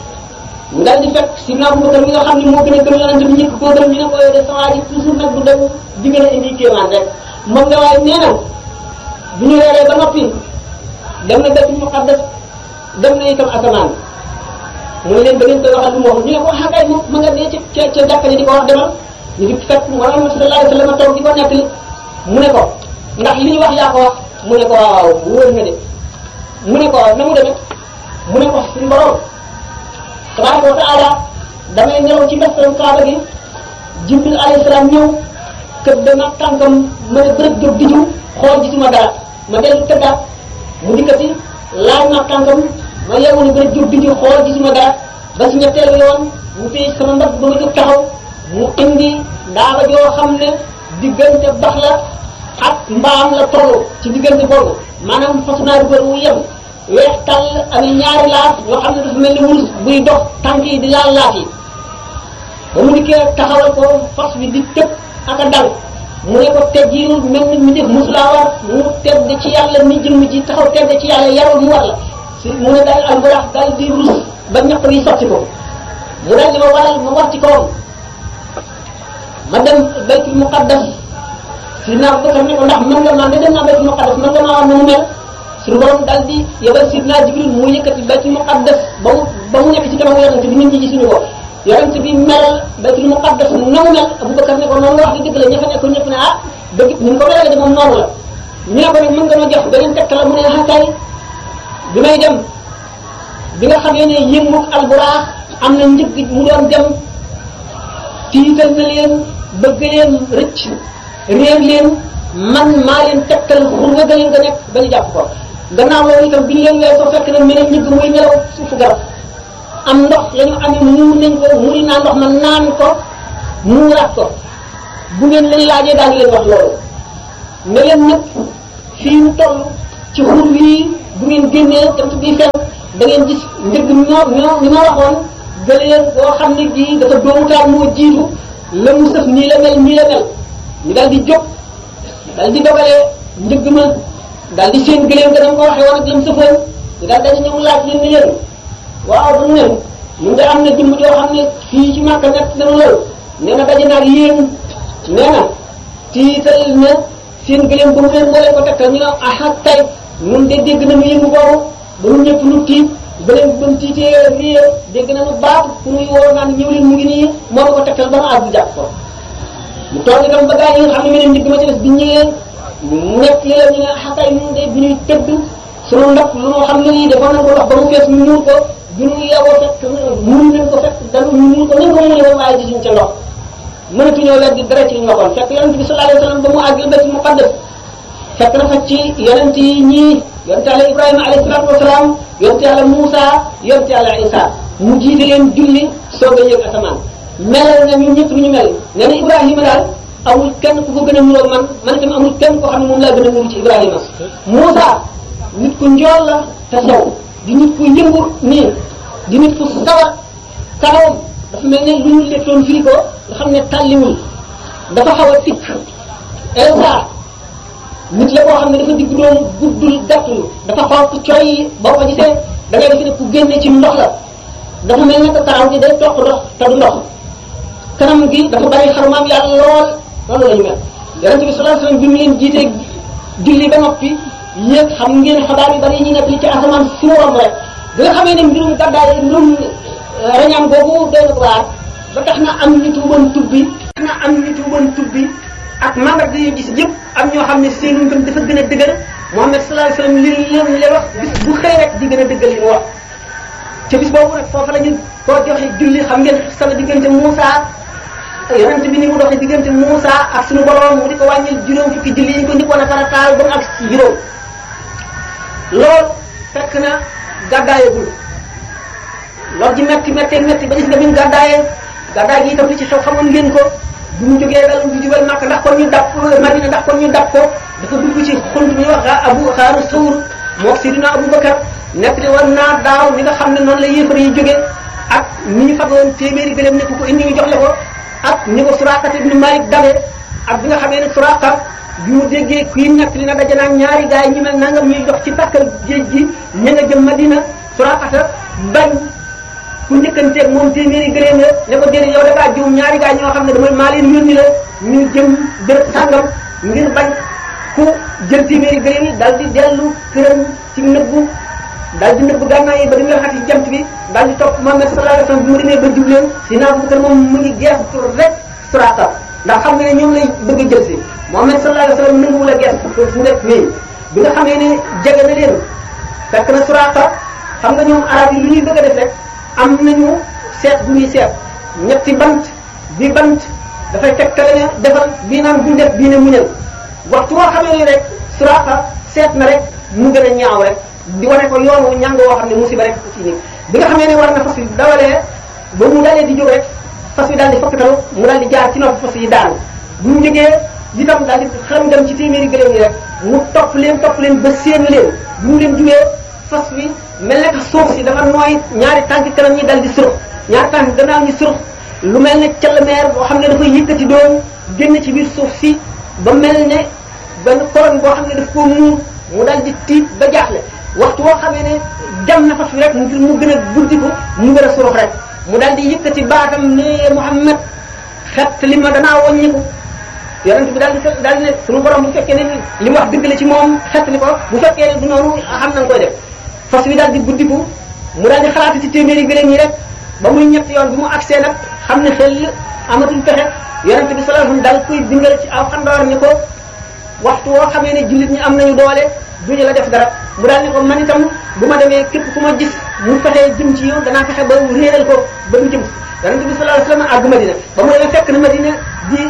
ñu daal di fekk si naa Abubakar mi nga xam ne moo gën a gëm yonente bi njëkk koo gëm ñu ne ko yow de sa waa ji toujours nag bu dem di gën a indi kéemaan rek moom nga waaye nee na bu ñu weeree ba noppi dem na baytul muqaddas dem na itam asamaan mu ne leen ba ngeen koy waxal lu mu waxul ñu ne ko ah kay ma nga dee ca ca jàkka ji di ko wax demal ñu di fekk Muhammad sallallahu alayhi wa sallam toog di ko nettali mu ne ko ndax li ñu wax yaa ko wax mu ne ko waaw wóor na de mu ne ko na mu demee mu ne ko suñu borom tabaraka wa taala damay nelaw ci mbestam kaaba gi jibril alayhi salaam ñëw kër dama tànkam ma ne bërëb jóg di jiw xool gisuma dara ma dellu tëddaat mu dikkati laaj ma tànkam ma yeewu ne bërëb jóg di jiw xool gisuma dara ba si ñetteelu yoon mu téye sama mbagg ba ma jóg taxaw mu indi daaba joo xam ne diggante bax la ak mbaam la toll ci diggante boobu maanaam fasu naa dugal wu yem weex tàll amee ñaari laaf yoo xam ne dafa mel ni wurus buy dox tànk yi di laal laaf yi ba mu dikkee taxawal ko fas bi di tëb ak a dal mu ne ko teggiinul mel ni mi def musulaa war mu tedd ci yàlla mi jëmm ji taxaw tedd ci yàlla yarul mu war la si mu ne daal alburax daal di rus ba ñaq yi sotti ko mu daal di ma waral ma war ci kawam ma dem baytul muqaddas si naa Abubakar ne ko ndax mën nga maa de dem naa baytul muqaddas mën nga maa wax na mu mel suñu borom daal di yebal sidna Jibril mu yëkkati baytul muqaddas ba mu ba mu nekk ci kanamu yonente bi nit ñi gisuñu ko yonente bi melal baytul muqaddas na mu mel Abubakar ne ko noonu nga wax di dëgg la ña fa nekkoon ñëpp ne ah dëgg ni mu ko melale de moom noonu la ñu ne ko nag mën nga ma jox beneen tegtal la mu ne ah kay bi may dem bi nga xamee ne yënguk alburaax am na njëg mu doon dem tiital na leen bëgg leen rëcc réer leen man maa leen tegtal xur nga gëleen nga nekk ba ñu jàpp ko gannaaw loolu itam bi ñu leen weesoo fekk na mel ne njëgg muy nelaw suufu garab am ndox la ñu amee muur nañ ko muri naa ndox ma naan ko muuraat ko bu ngeen leen laajee daañu leen wax loolu ne leen nag fii mu toll ci xur wii bu ngeen génnee jant bi fenk da ngeen gis njëgg ñoo ñoo ni ma waxoon gëleen boo xam ne gii dafa doomutaan moo jiitu la mu sëf nii la mel nii la mel ñu dal di jóg dal di dogalee njëgg ma dal di seen gëléem ga dama ko waxee woon ak la mu sëfoon ñu daal dañu ñëw laaj leen ni leen waaw dañu ne mun nga am na jëmm joo xam ne fii ci Màkka nekk dana loolu nee na daje naag yéen nee na tiital na seen gëléem ba mu leen moo leen ko tegtal ñu ne aha tay nun de dégg nañu yëngu boobu ba mu ñëpp nu tiit ba leen ba mu tiitee réer dégg nañu baat ku muy woo naan ñëw leen mu ngi nii moo ma ko tegtal ba ma àgg jàpp ko mu toog itam ba gaa yi nga xam ne meneen njëgg ma ci des bi ñëwee mu nekk li la ñu ne aha tay nun de bi ñuy tëdd sunu ndox lu moo xam ne lii defoon nañ ko ndox ba mu fees ñu muur ko bi ñu yeboo fekk mënu leen ko fekk dañu ñu muur ko nañ ko mënee woon waaye gisuñ ca ndox mënatuñoo weddi dara ci li ñu waxoon fekk yonent bi sallallahu alayhi wa sallam ba mu àgg baytul muqaddas fekk na fa ci yonent yi ñii yonent yàlla Ibrahima alayhi salaatu wasalaam yonent yàlla Moussa yonent yàlla Isa mu jiite leen julli soog a yëg asamaan melal na ñun ñëpp lu ñu mel nee na Ibrahima daal amul kenn ku ko gën a nuroo man man itam amul kenn koo xam ne moom laa gën a nuru ci Ibrahima Moussa nit ku njool la te sew di nit ku yëngu nii di nit ku sawar kawam dafa mel ne lu ñu lettoon firi ko nga xam ne tàlliwul dafa xaw a tikk Isa nit la koo xam ne dafa digg doom guddul gàttul dafa xonq coy boo ko gisee da ngay defe ne ku génne ci ndox la dafa mel ne que karaw gi day toq ndox te du ndox kanam gi dafa bari xarumaam yàlla lool loolu la ñu mel yonente bi sallallahu alayhi wasallam bi mu leen jiitee julli ba noppi yéeg xam ngeen xabaar yu bari yi ñu nekk li ci asamaan si mu romb rek bi nga xamee ne mbirum gàddaay mbirum rañaan boobu doy na ko waar ba tax na am ñu tuuboon tubbi tax na am ñu tuuboon tubbi ak mandarga yu gis yëpp am ñoo xam ne seenu ngëm dafa gën a dëgër Muhammad sallallahu alayhi wasallam li leen leen wax bis bu xëy rek di gën a dëggal li mu wax ca bis boobu nag foofa la ñu koo joxe julli xam ngeen sama diggante Moussa yonent bi ni mu doxee diggante Moussa ak suñu borom mu di ko wàññil juróom fukki julli yi ñu ko njëkkoon a farataal ba mu ak ci juróom loolu fekk na gàddaayagul loolu ji metti metti metti ba gis nga bi ñu gàddaayee gàddaay gi itam li ci xew xamoon ngeen ko bu mu jógee dal du jubal Makka ndax kon ñu dab Madina ndax kon ñu dab ko dafa dugg ci xunt bi ñuy wax Abu Xaaru Sawr mook Sidina Abu Bakar nekk li war naa daaw ni nga xam ne noonu la yéefar yi jóge ak ni ñu fagoon téeméeri gëléem ne ku ko indi ñu jox la ko ak ni ko Suraaqa ibn Malik dabe ak bi nga xamee ne Suraaqa bi mu déggee kii nekk li na daje naa ñaari gaay yi ñu mel nangam ñuy dox ci takkal géej gi ña nga jëm Madina Suraaqa bañ ku njëkkanteeg moom téeméeri gëléem la ne ko déedéet yow da ngaa juum ñaari gaay ñoo xam ne dama maa leen yónni la ñu jëm béréb sàngam ngir bañ ku jël téeméeri gëléem yi dal di dellu këram ci nëbbu dal di nëbbu gànnaay yi ba di nga xati ci jant bi dal di topp Muhammad sallallahu alayhi wasallam bi mu demee ba jubleen si naa bu kër moom mu ngi geestu rek Suraaqa ndax xam nga ne ñoom lay bëgg a jël si Muhammad sallallahu alayhi wasallam nanguwul a geestu fu nekk nii bi nga xamee ne jege na leen fekk na Suraaqa xam nga ñoom arab yi lu ñuy bëgg a def rek am nañu seet bu ñuy seet ñetti bant bi bant dafay tegtale ne defal bii naan buñ def bii ne muñal waxtu woo xamee ne rek Suraaqa seet na rek mu gën a ñaaw rek di wane ko yoonu ñàng woo xam ne musiba rek ci ni bi nga xamee ne war na fas yi dawalee ba mu dalee di jóg rek fas yi daal di fokkatalu mu daal di jaar ci nopp fas yi daanu bu mu jógee itam daal di xaram dem ci téeméeri gëléem yi rek mu topp leen topp leen ba séen leen bu mu leen jugee fas wi mel ne que suuf si dafa nooy ñaari tànk kanam ñi dal di surux ñaari tànk gannaaw ñi surux lu mel ne calmeer boo xam ne dafay yëkkati doom génn ci biir suuf si ba mel ne benn koron boo xam ne daf koo muur mu dal di tiit ba jaaxle waxtu woo xamee ne jam na fas wi rek ngir mu gën a buddiku mu gën a surux rek mu dal di yëkkati baatam ne Muhammad xet li ma danaa wàññiku yonent bi daal di daal di ne suñu borom bu fekkee ne li mu wax dëgg la ci moom xet li ko bu fekkee ne du noonu xam nañ koy def fas wi daal di buddiku mu daal di xalaat ci téeméeri gëléem yi rek ba muy ñett yoon bi mu agsee nag xam ne xel amatul pexe yonent bi sallallahu alayhi wasallam daal koy bingal ci aw xandoor ni ko waxtu woo xamee ne jullit ñi am nañu doole duñu la def dara mu daal ne ko man itam bu ma demee képp ku ma gis mu fexee jëm ci yow danaa fexe ba réeral ko ba mu jëm yonent bi sallallahu alayhi wasallam àgg Madina ba mu demee fekk na Madina di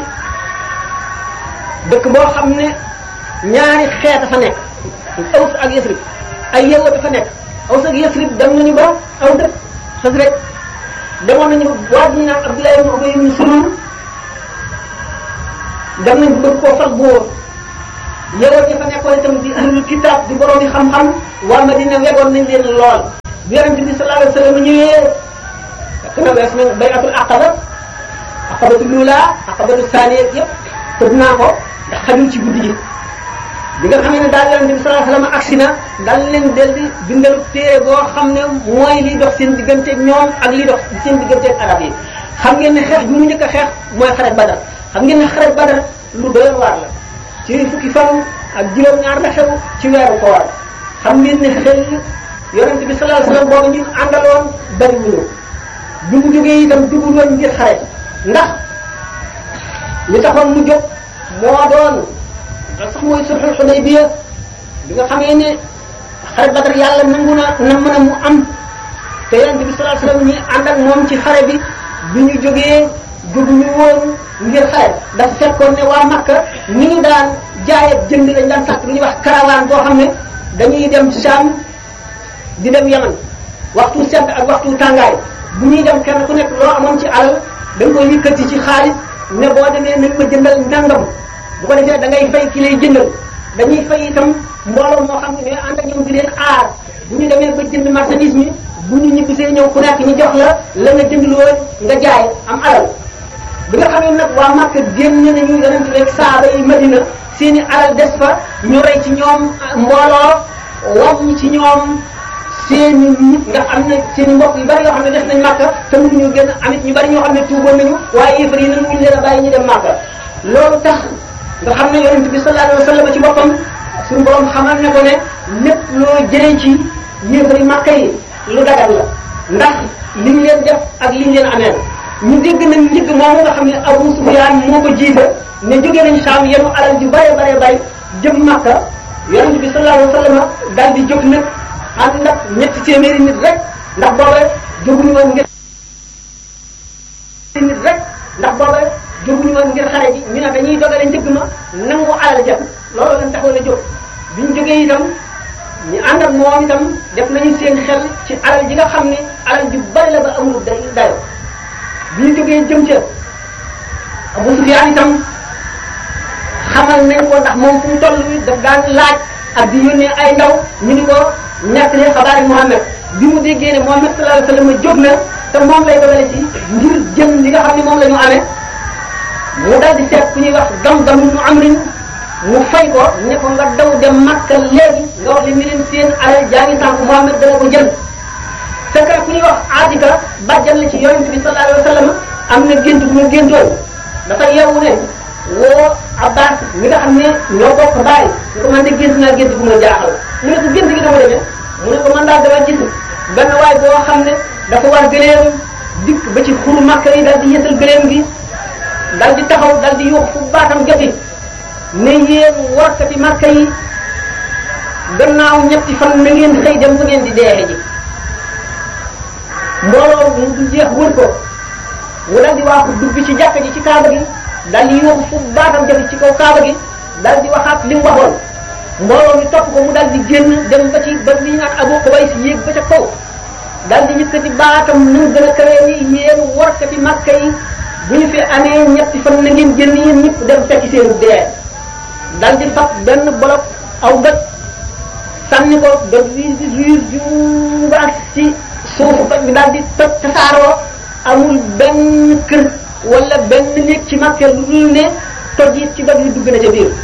dëkk boo xam ne ñaari xeet a fa nekk Aws ak Yasrib ay yewwa dafa nekk Aws ak Yasrib dem nañu ba aw dëkk xas rek demoon nañu waa ñu naan Abdullah ibn Ubay ibn Salul dem nañ bëgg koo fal buur yowoon ña fa nekkoon itam di ahlul kitab di borom di xam-xam waa Madina wegoon nañ leen lool bi yonente bi sallallahu alayhi wa sallam ñëwee fekk na wees nañ bayatul aqaba aqabatu lula aqabatu saaniya yëpp tëdd naa ko ndax xajul ci guddi gi bi nga xamee ne daal yonente bi sallallahu alayhi wa sallam agsi na dal leen del di bindalu téere boo xam ne mooy liy dox seen digganteeg ñoom ak liy dox seen digganteeg arab yi xam ngeen ne xeex bi mu njëkk a xeex mooy xare badar xam ngeen ne xare badar lu doy waar la ci fukki fan ak juróom-ñaar la xew ci weeru koor xam ngeen ne xel yonente bi sallallahu alayhi wa sallam boobu ñu àndaloon bari wuñu bi mu jógee itam dugul woon ngir xare ndax li taxoon mu jóg moo doon sax mooy sulhul Hudaybiya bi nga xamee ne xare Badar yàlla nangu na na mën a mu am te yonente bi sallallahu alayhi wa sallam ñi ànd ak moom ci xare bi bi ñu jógee jóguñu woon ngir xare dafa fekkoon ne waa Makka ni ñu daan jaay ak jënd lañ daan sàkk lu ñuy wax caravane boo xam ne dañuy dem Sham di dem Yaman waxtu sedd ak waxtu tàngaay bu ñuy dem kenn ku nekk loo amoon ci alal da nga koy yëkkati ci xaalis ne boo demee nañ ma jëndal ndàngam bu ko defee da ngay fay ki lay jëndal dañuy fay itam mbooloo moo xam ne ñooy ànd ak ñoom di leen aar bu ñu demee ba jënd marchandise mi bu ñu ñibbisee ñëw ku nekk ñu jox la la nga jënd lool nga jaay am alal bi nga xam ne nag waa Makka génn nañu yonent rek saaba yi Madina seeni alal des fa ñu rey ci ñoom mbooloo wàññi ci ñoom seeni nit nga am na seeni mbokk yu bari yoo xam ne des nañ Makka te mënuñu génn amit ñu bari ñoo xam ne tuuboon nañu waaye yéefar yi nanguñu leen a bàyyi ñu dem Makka loolu tax nga xam ne yonent bi sallallahu alayhi wa sallam ci boppam suñu borom xamal ne ko ne lépp loo jëlee ci yéefar yi Makka yi lu dagal la ndax li ñu leen def ak li ñu leen ameel ñu dégg nañ njëgg moomu nga xam ne Abu Sufyaan moo ko jiite ne jógee nañ Saam yenu alal ju bare bare bay jëm Makka yonent bi sallallahu alayhi wa sallam daal di jóg nag ànd ak ñetti téeméeri nit rek ndax booba jóguñu woon ngir nit rek ndax booba jóguñu woon ngir xare ji ñu ne dañuy dogale njëgg ma nangu alal ja loolu lañ taxoon a jóg biñ jógee itam ñu ànd ak moom itam def nañu seen xel ci alal ji nga xam ne alal ju bari la ba amul day dayo bi ñu jógee jëm ca Abu Sufyaan itam xamal nañ ko ndax moom fu mu toll daf daan laaj ak di yónnee ay ndaw ñu ni ko nekk ne xabaari Muhammad bi mu déggee ne Muhammad sallallahu alayhi wa sallam jóg na te moom lay dogale ci ngir jëm li nga xam ne moom la ñu amee mu dal di seet ku ñuy wax gam-gam nu amrin mu fay ko ne ko nga daw dem Makka léegi nga wax li ni leen seen alal jaa ngi sànq Muhammad dana ko jël fekk ku ñuy wax Atika bàjjan la ci yonent bi sallallahu alayhi wa sallam am na gént bu mu géntoon dafa yeewu ne woo Abbas mi nga xam ne ñoo bokk baay ñu ko man de gént naa gént bu ma jaaxal mu ne ko gént gi dama demee mu ne ko man daal dama gis benn waay boo xam ne dafa war gëleem dikk ba ci xuru Makka yi daal di yësal gëleem gi daal di taxaw daal di yuux fu baatam joti ne yéen warkati Makka yi gannaaw ñetti fan na ngeen xëy dem bu ngeen di deexe ji mbooloo mu du jeex wër ko mu daal di waaxu dugg ci jàkka ji ci kaaba gi daal di yuux fu baatam joti ci kaw kaaba gi daal di waxaat li mu waxoon mbooloo mi topp ko mu daal di génn dem ba ci ba li ñu naan Abu Qubays yéeg ba ca kaw daal di yëkkati baatam nu mu gën a kawee ni yéen warkati Makka yi bu ñu fi amee ñetti fan na ngeen génn yéen ñëpp dem fekki seen dee daal di fab benn bolok aw doj sànni ko doj bi di ruur ju ba ci suufu doj bi daal di toj tasaaroo amul benn kër wala benn néeg ci Makka lu dul ne toj it ci doj yi dugg na ca biir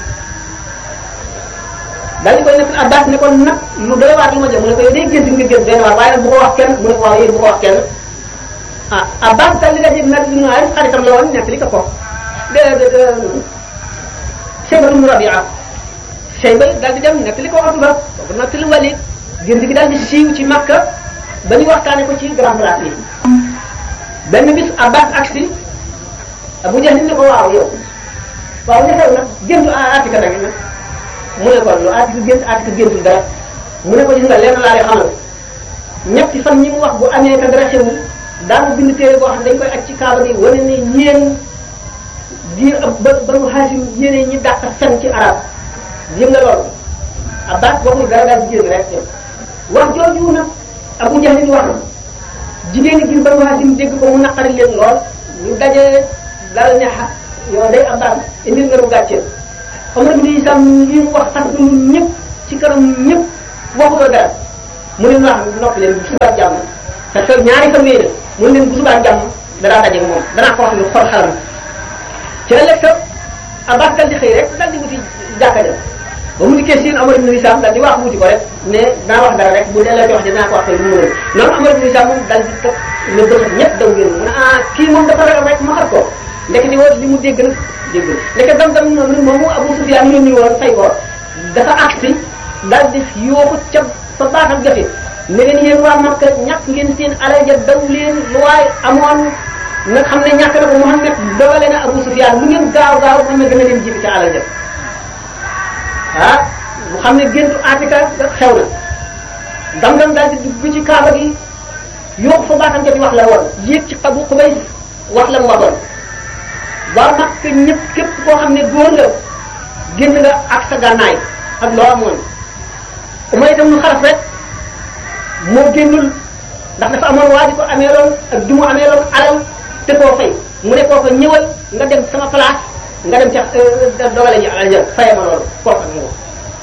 daal di koy nekk Abbas ne ko nag lu doy waar li ma jëm mu ne ko yow day gént nga gént benn waar waaye nag bu ko wax kenn mu ne ko waaw yéen bu ko wax kenn ah Abbas daal di dajeeg nag ñu naan xaritam la woon nekk li ko ko de de de Shayba ibn Rabi'a Shayba daal di dem nekk li ko wax ba kooku nekk li Walid gént gi daal di siiw ci Makka ba ñu waxtaane ko ci grand place yi benn bis Abbas agsi Abu Jahl ne ko waaw yow waaw li xew nag géntu Atika nag nag mu ne ko lu Atika gént Atika géntul dara mu ne ko gis nga lenn laa lay xamal ñetti fan ñi mu wax bu amee ka dara xewul daanu bind téere boo xam ne dañ koy aj ci kaaba gi wane ne yéen diir ba banu Haasim yéene ñi dàq fen ci arab yëg nga loolu Abbas waxul dara daal di génn rek wax jooju nag Abu Jahl wax jigéen ñi biir banu Haasim dégg ko mu naqari leen lool ñu daje dal ne yow day am daal indil nga nu gàcceel Omar ibn Hisam li mu wax sax ñun ñëpp ci kanam ñëpp waxutoo dara mu ne wax noppi leen bu subaa jàmm parce que ñaari fan yii mu ne leen bu subaa jàmm danaa daje moom danaa ko wax lu xol xalam ci ëllëg sa Abbas dal di xëy rek dal di wuti jàkka dem ba mu dikkee siin Omar ibn Hisam dal di wax wuti ko rek ne naa wax dara rek bu dee la wax dinaa ko wax lu mu mën noonu Omar ibn Hisam moom dal di tëb ne bëxat ñëpp daw génn mu ne ah kii moom dafa ragal rek ma xar ko ndekete woon li mu dégg nag dégg na ndeke dam-dam noonu moomu Abu Sufyaan yónni woon fay ko dafa agsi dal di yooxu ca fa baaxam jafe ne leen yéen waa Makka ñàkk ngeen seen alal ja daw leen lu waay amoon nga xam ne ñàkk na ko Muhammad dogale na Abu Sufyaan lu ngeen gaaw gaaw Muhammad dana leen jibi ca alal ja ah mu xam ne géntu Atika xew na dam-dam daal di dugg ci kaaba gi yooxu fa baaxam jafe wax la woon yéeg ci xabu Xubays wax la mu waxoon waa Makka ñëpp képp koo xam ne góor nga génn nga ak sa gànnaay ak loo amoon umay itam nu xaraf rek moo génnul ndax dafa amoon waa ji ko ameeloon ak du mu ameeloon alal te koo fay mu ne koo ko ñëwal nga dem sama place nga dem ca dogale ji alal ja faye ma loolu kooku ak moom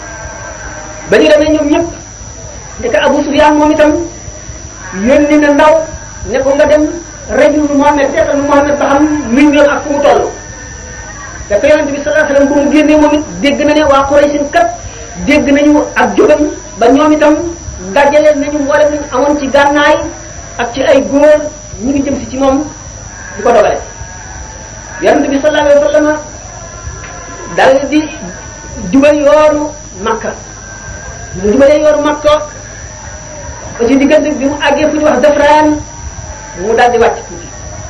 ba ñu demee ñoom ñëpp ndeke Abu Sufyaan moom itam yónni na ndaw ne ko nga dem rajul Muhammad seetal Muhammad ba xam luñ doon ak fu mu toll dafa yonente bi sallallahu alayhi wasallam bu mu génnee moom it dégg na ne waa Quraysh kat dégg nañu ak jógam ba ñoom itam dajale nañu mboolem nañu amoon ci gànnaay ak ci ay góor ñu ngi jëm si ci moom di ko dogale yonente bi sallallahu alayhi wasallam dal di jubal yoonu Makka mu jubalee yoonu Makka ba ci diggante bi mu àggee fu ñu wax Dafraan mu daal di wàcc tuuti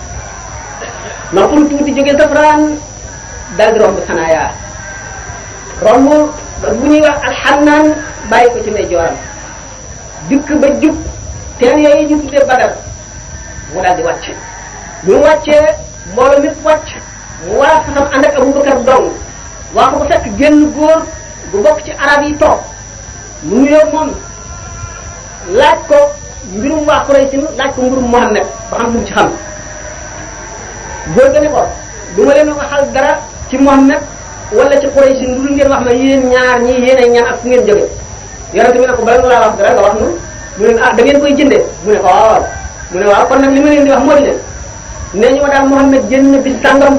noppul tuuti jóge Dafraan daal di romb Sanaaya romb bu ñuy wax alxannaan bàyyi ko ci ndey jooram dikk ba jub teen yooyu ñu tuddee Badar mu daal di wàcc bi mu wàccee mbooloo mépp wàcc mu war a fasam ànd ak Abubakar dong waa ko ba fekk génn góor bu bokk ci arab yi toog mu nuyoo moom laaj ko mbirum waa Quraysh laaj ko mbirum Muhammad ba xam lu mu ci xam góor ga ne ko du ma leen waxal dara ci Muhammad wala ci Quraysh lu dul ngeen wax ma yéen ñaar ñii yéen ay ñaan ak fu ngeen jóge yonente bi ne ko bala nga laa wax dara nga wax nu mu ne ah da ngeen koy jëndee mu ne ko waaw mu ne waaw kon nag li ma leen di wax moo di ne nee ñu ma daal Muhammad jënd na bis sàngam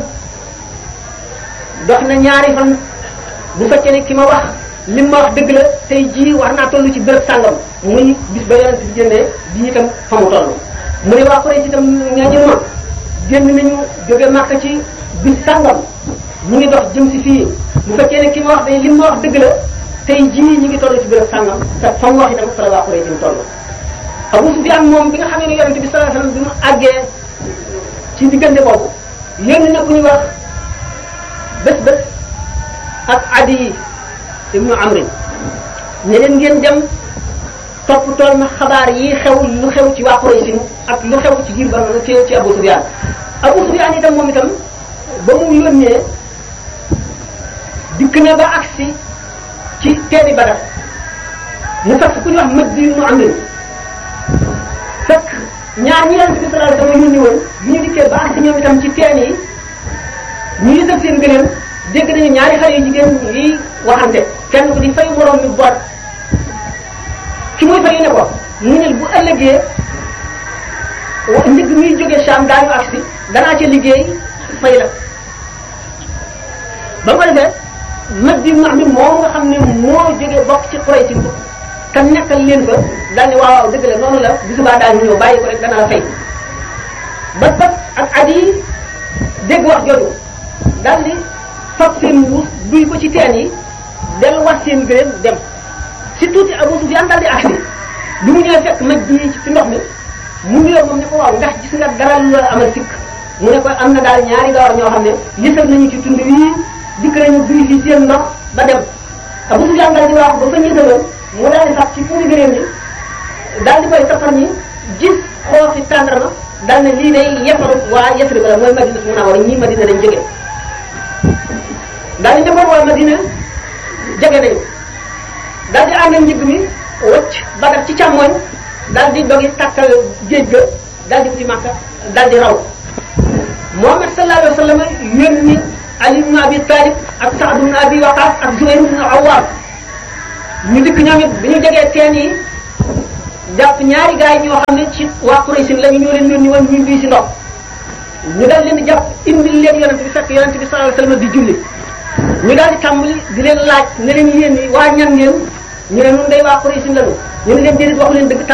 dox na ñaari fan bu fekkee ne ki ma wax li ma wax dëgg la tey jii war naa toll ci béréb sàngam muy bis ba yonente bi jëndee bii itam fa mu toll mu ne waa Quraysh itam ñaa ñu ma génn nañu jóge Màkka ci bis sàngam ñu ngi dox jëm si fii bu fekkee ne ki ma wax day li ma wax dëgg la tey jii ñu ngi toll ci béréb sàngam te fa mu wax itam fa la waa Quraysh ñu toll Abu Sufyaan moom bi nga xamee ne yonente bi sallallahu alayhi wasallam bi mu àggee ci diggante boobu yónni na ku ñuy wax bés bés ak Adi ibnu Amri ne leen ngeen dem topp tool ma xabaar yi xew lu xew ci waa Quraysh ak lu xew ci giir ba ci ci Abu Sufyaan Abu Sufyaan itam moom itam ba mu yónnee dikk na ba agsi ci teeni Badar mu fekk ku ñu wax Maddi ibnu Amri fekk ñaar ñi Yonent bi sallallahu alayhi wasallam yónni woon bi ñu dikkee ba agsi ñoom itam ci teen yi ñu ngi def seen gëléem dégg nañu ñaari xale yu jigéen yi waxante kenn ku di fay moroom mi boot ki muy fay ne ko muñal bu ëllëgee njëg muy jóge Sham daañu agsi danaa ca liggéey fay la ba ko defee mag di max mi moom nga xam ne moo jóge bokk ci Quraysh te nekkal leen fa daal ne waaw waaw dëgg la noonu la bu subaa daañu ñëw bàyyi ko rek dana la fay ba bat ak at yi dégg wax jooju daal di fab seen mbuus duy ko ci teen yi delluwaat seen gëléem dem si tuuti Abu Sufyaan daal di agsi bi mu ñëwee fekk mag ji ci ndox mi mu nuyoo moom ne ko waaw ndax gis nga dara lu la amal sikk mu ne ko am na daal ñaari gawar ñoo xam ne yësal nañu ci tund wii dikk nañu duy fi seen ndox ba dem Abu Sufyaan daal di wax ba fa ñësaloon mu daal di sax ci puuri gëléem ñi daal di koy safar ñi gis xooxi tàndarma daal ne lii day yefaru waa Yasrib la mooy Madina su Munawwara ñii Madina dañ jóge daal di defoon waa Madina jege nañu daal di àndal njëg mi wëcc Badar ci càmmoñ daal di dogi tàkkal géej ga daal di wuti Makka daal di raw Muhammad sallallahu alayhi wa sallam yónni Ali ibn Abi Talib ak Saad ibn Abi Waqas ak Zubayr ibn Awwam ñu dikk ñoom it bi ñu jegee teen yi jàpp ñaari gaay ñoo xam ne ci waa Quraysh lañu ñoo leen yónni woon ñu bii si ndox ñu daal leen di jàpp indil leen yonent bi fekk yonent bi sallallahu alayhi wasallam di julli ñu daal di tàmbali di leen laaj ne leen yéen waa ñan ngeen ñu ne nun day waa Quraysh lañu ñu ne leen déedéet waxu leen dëgg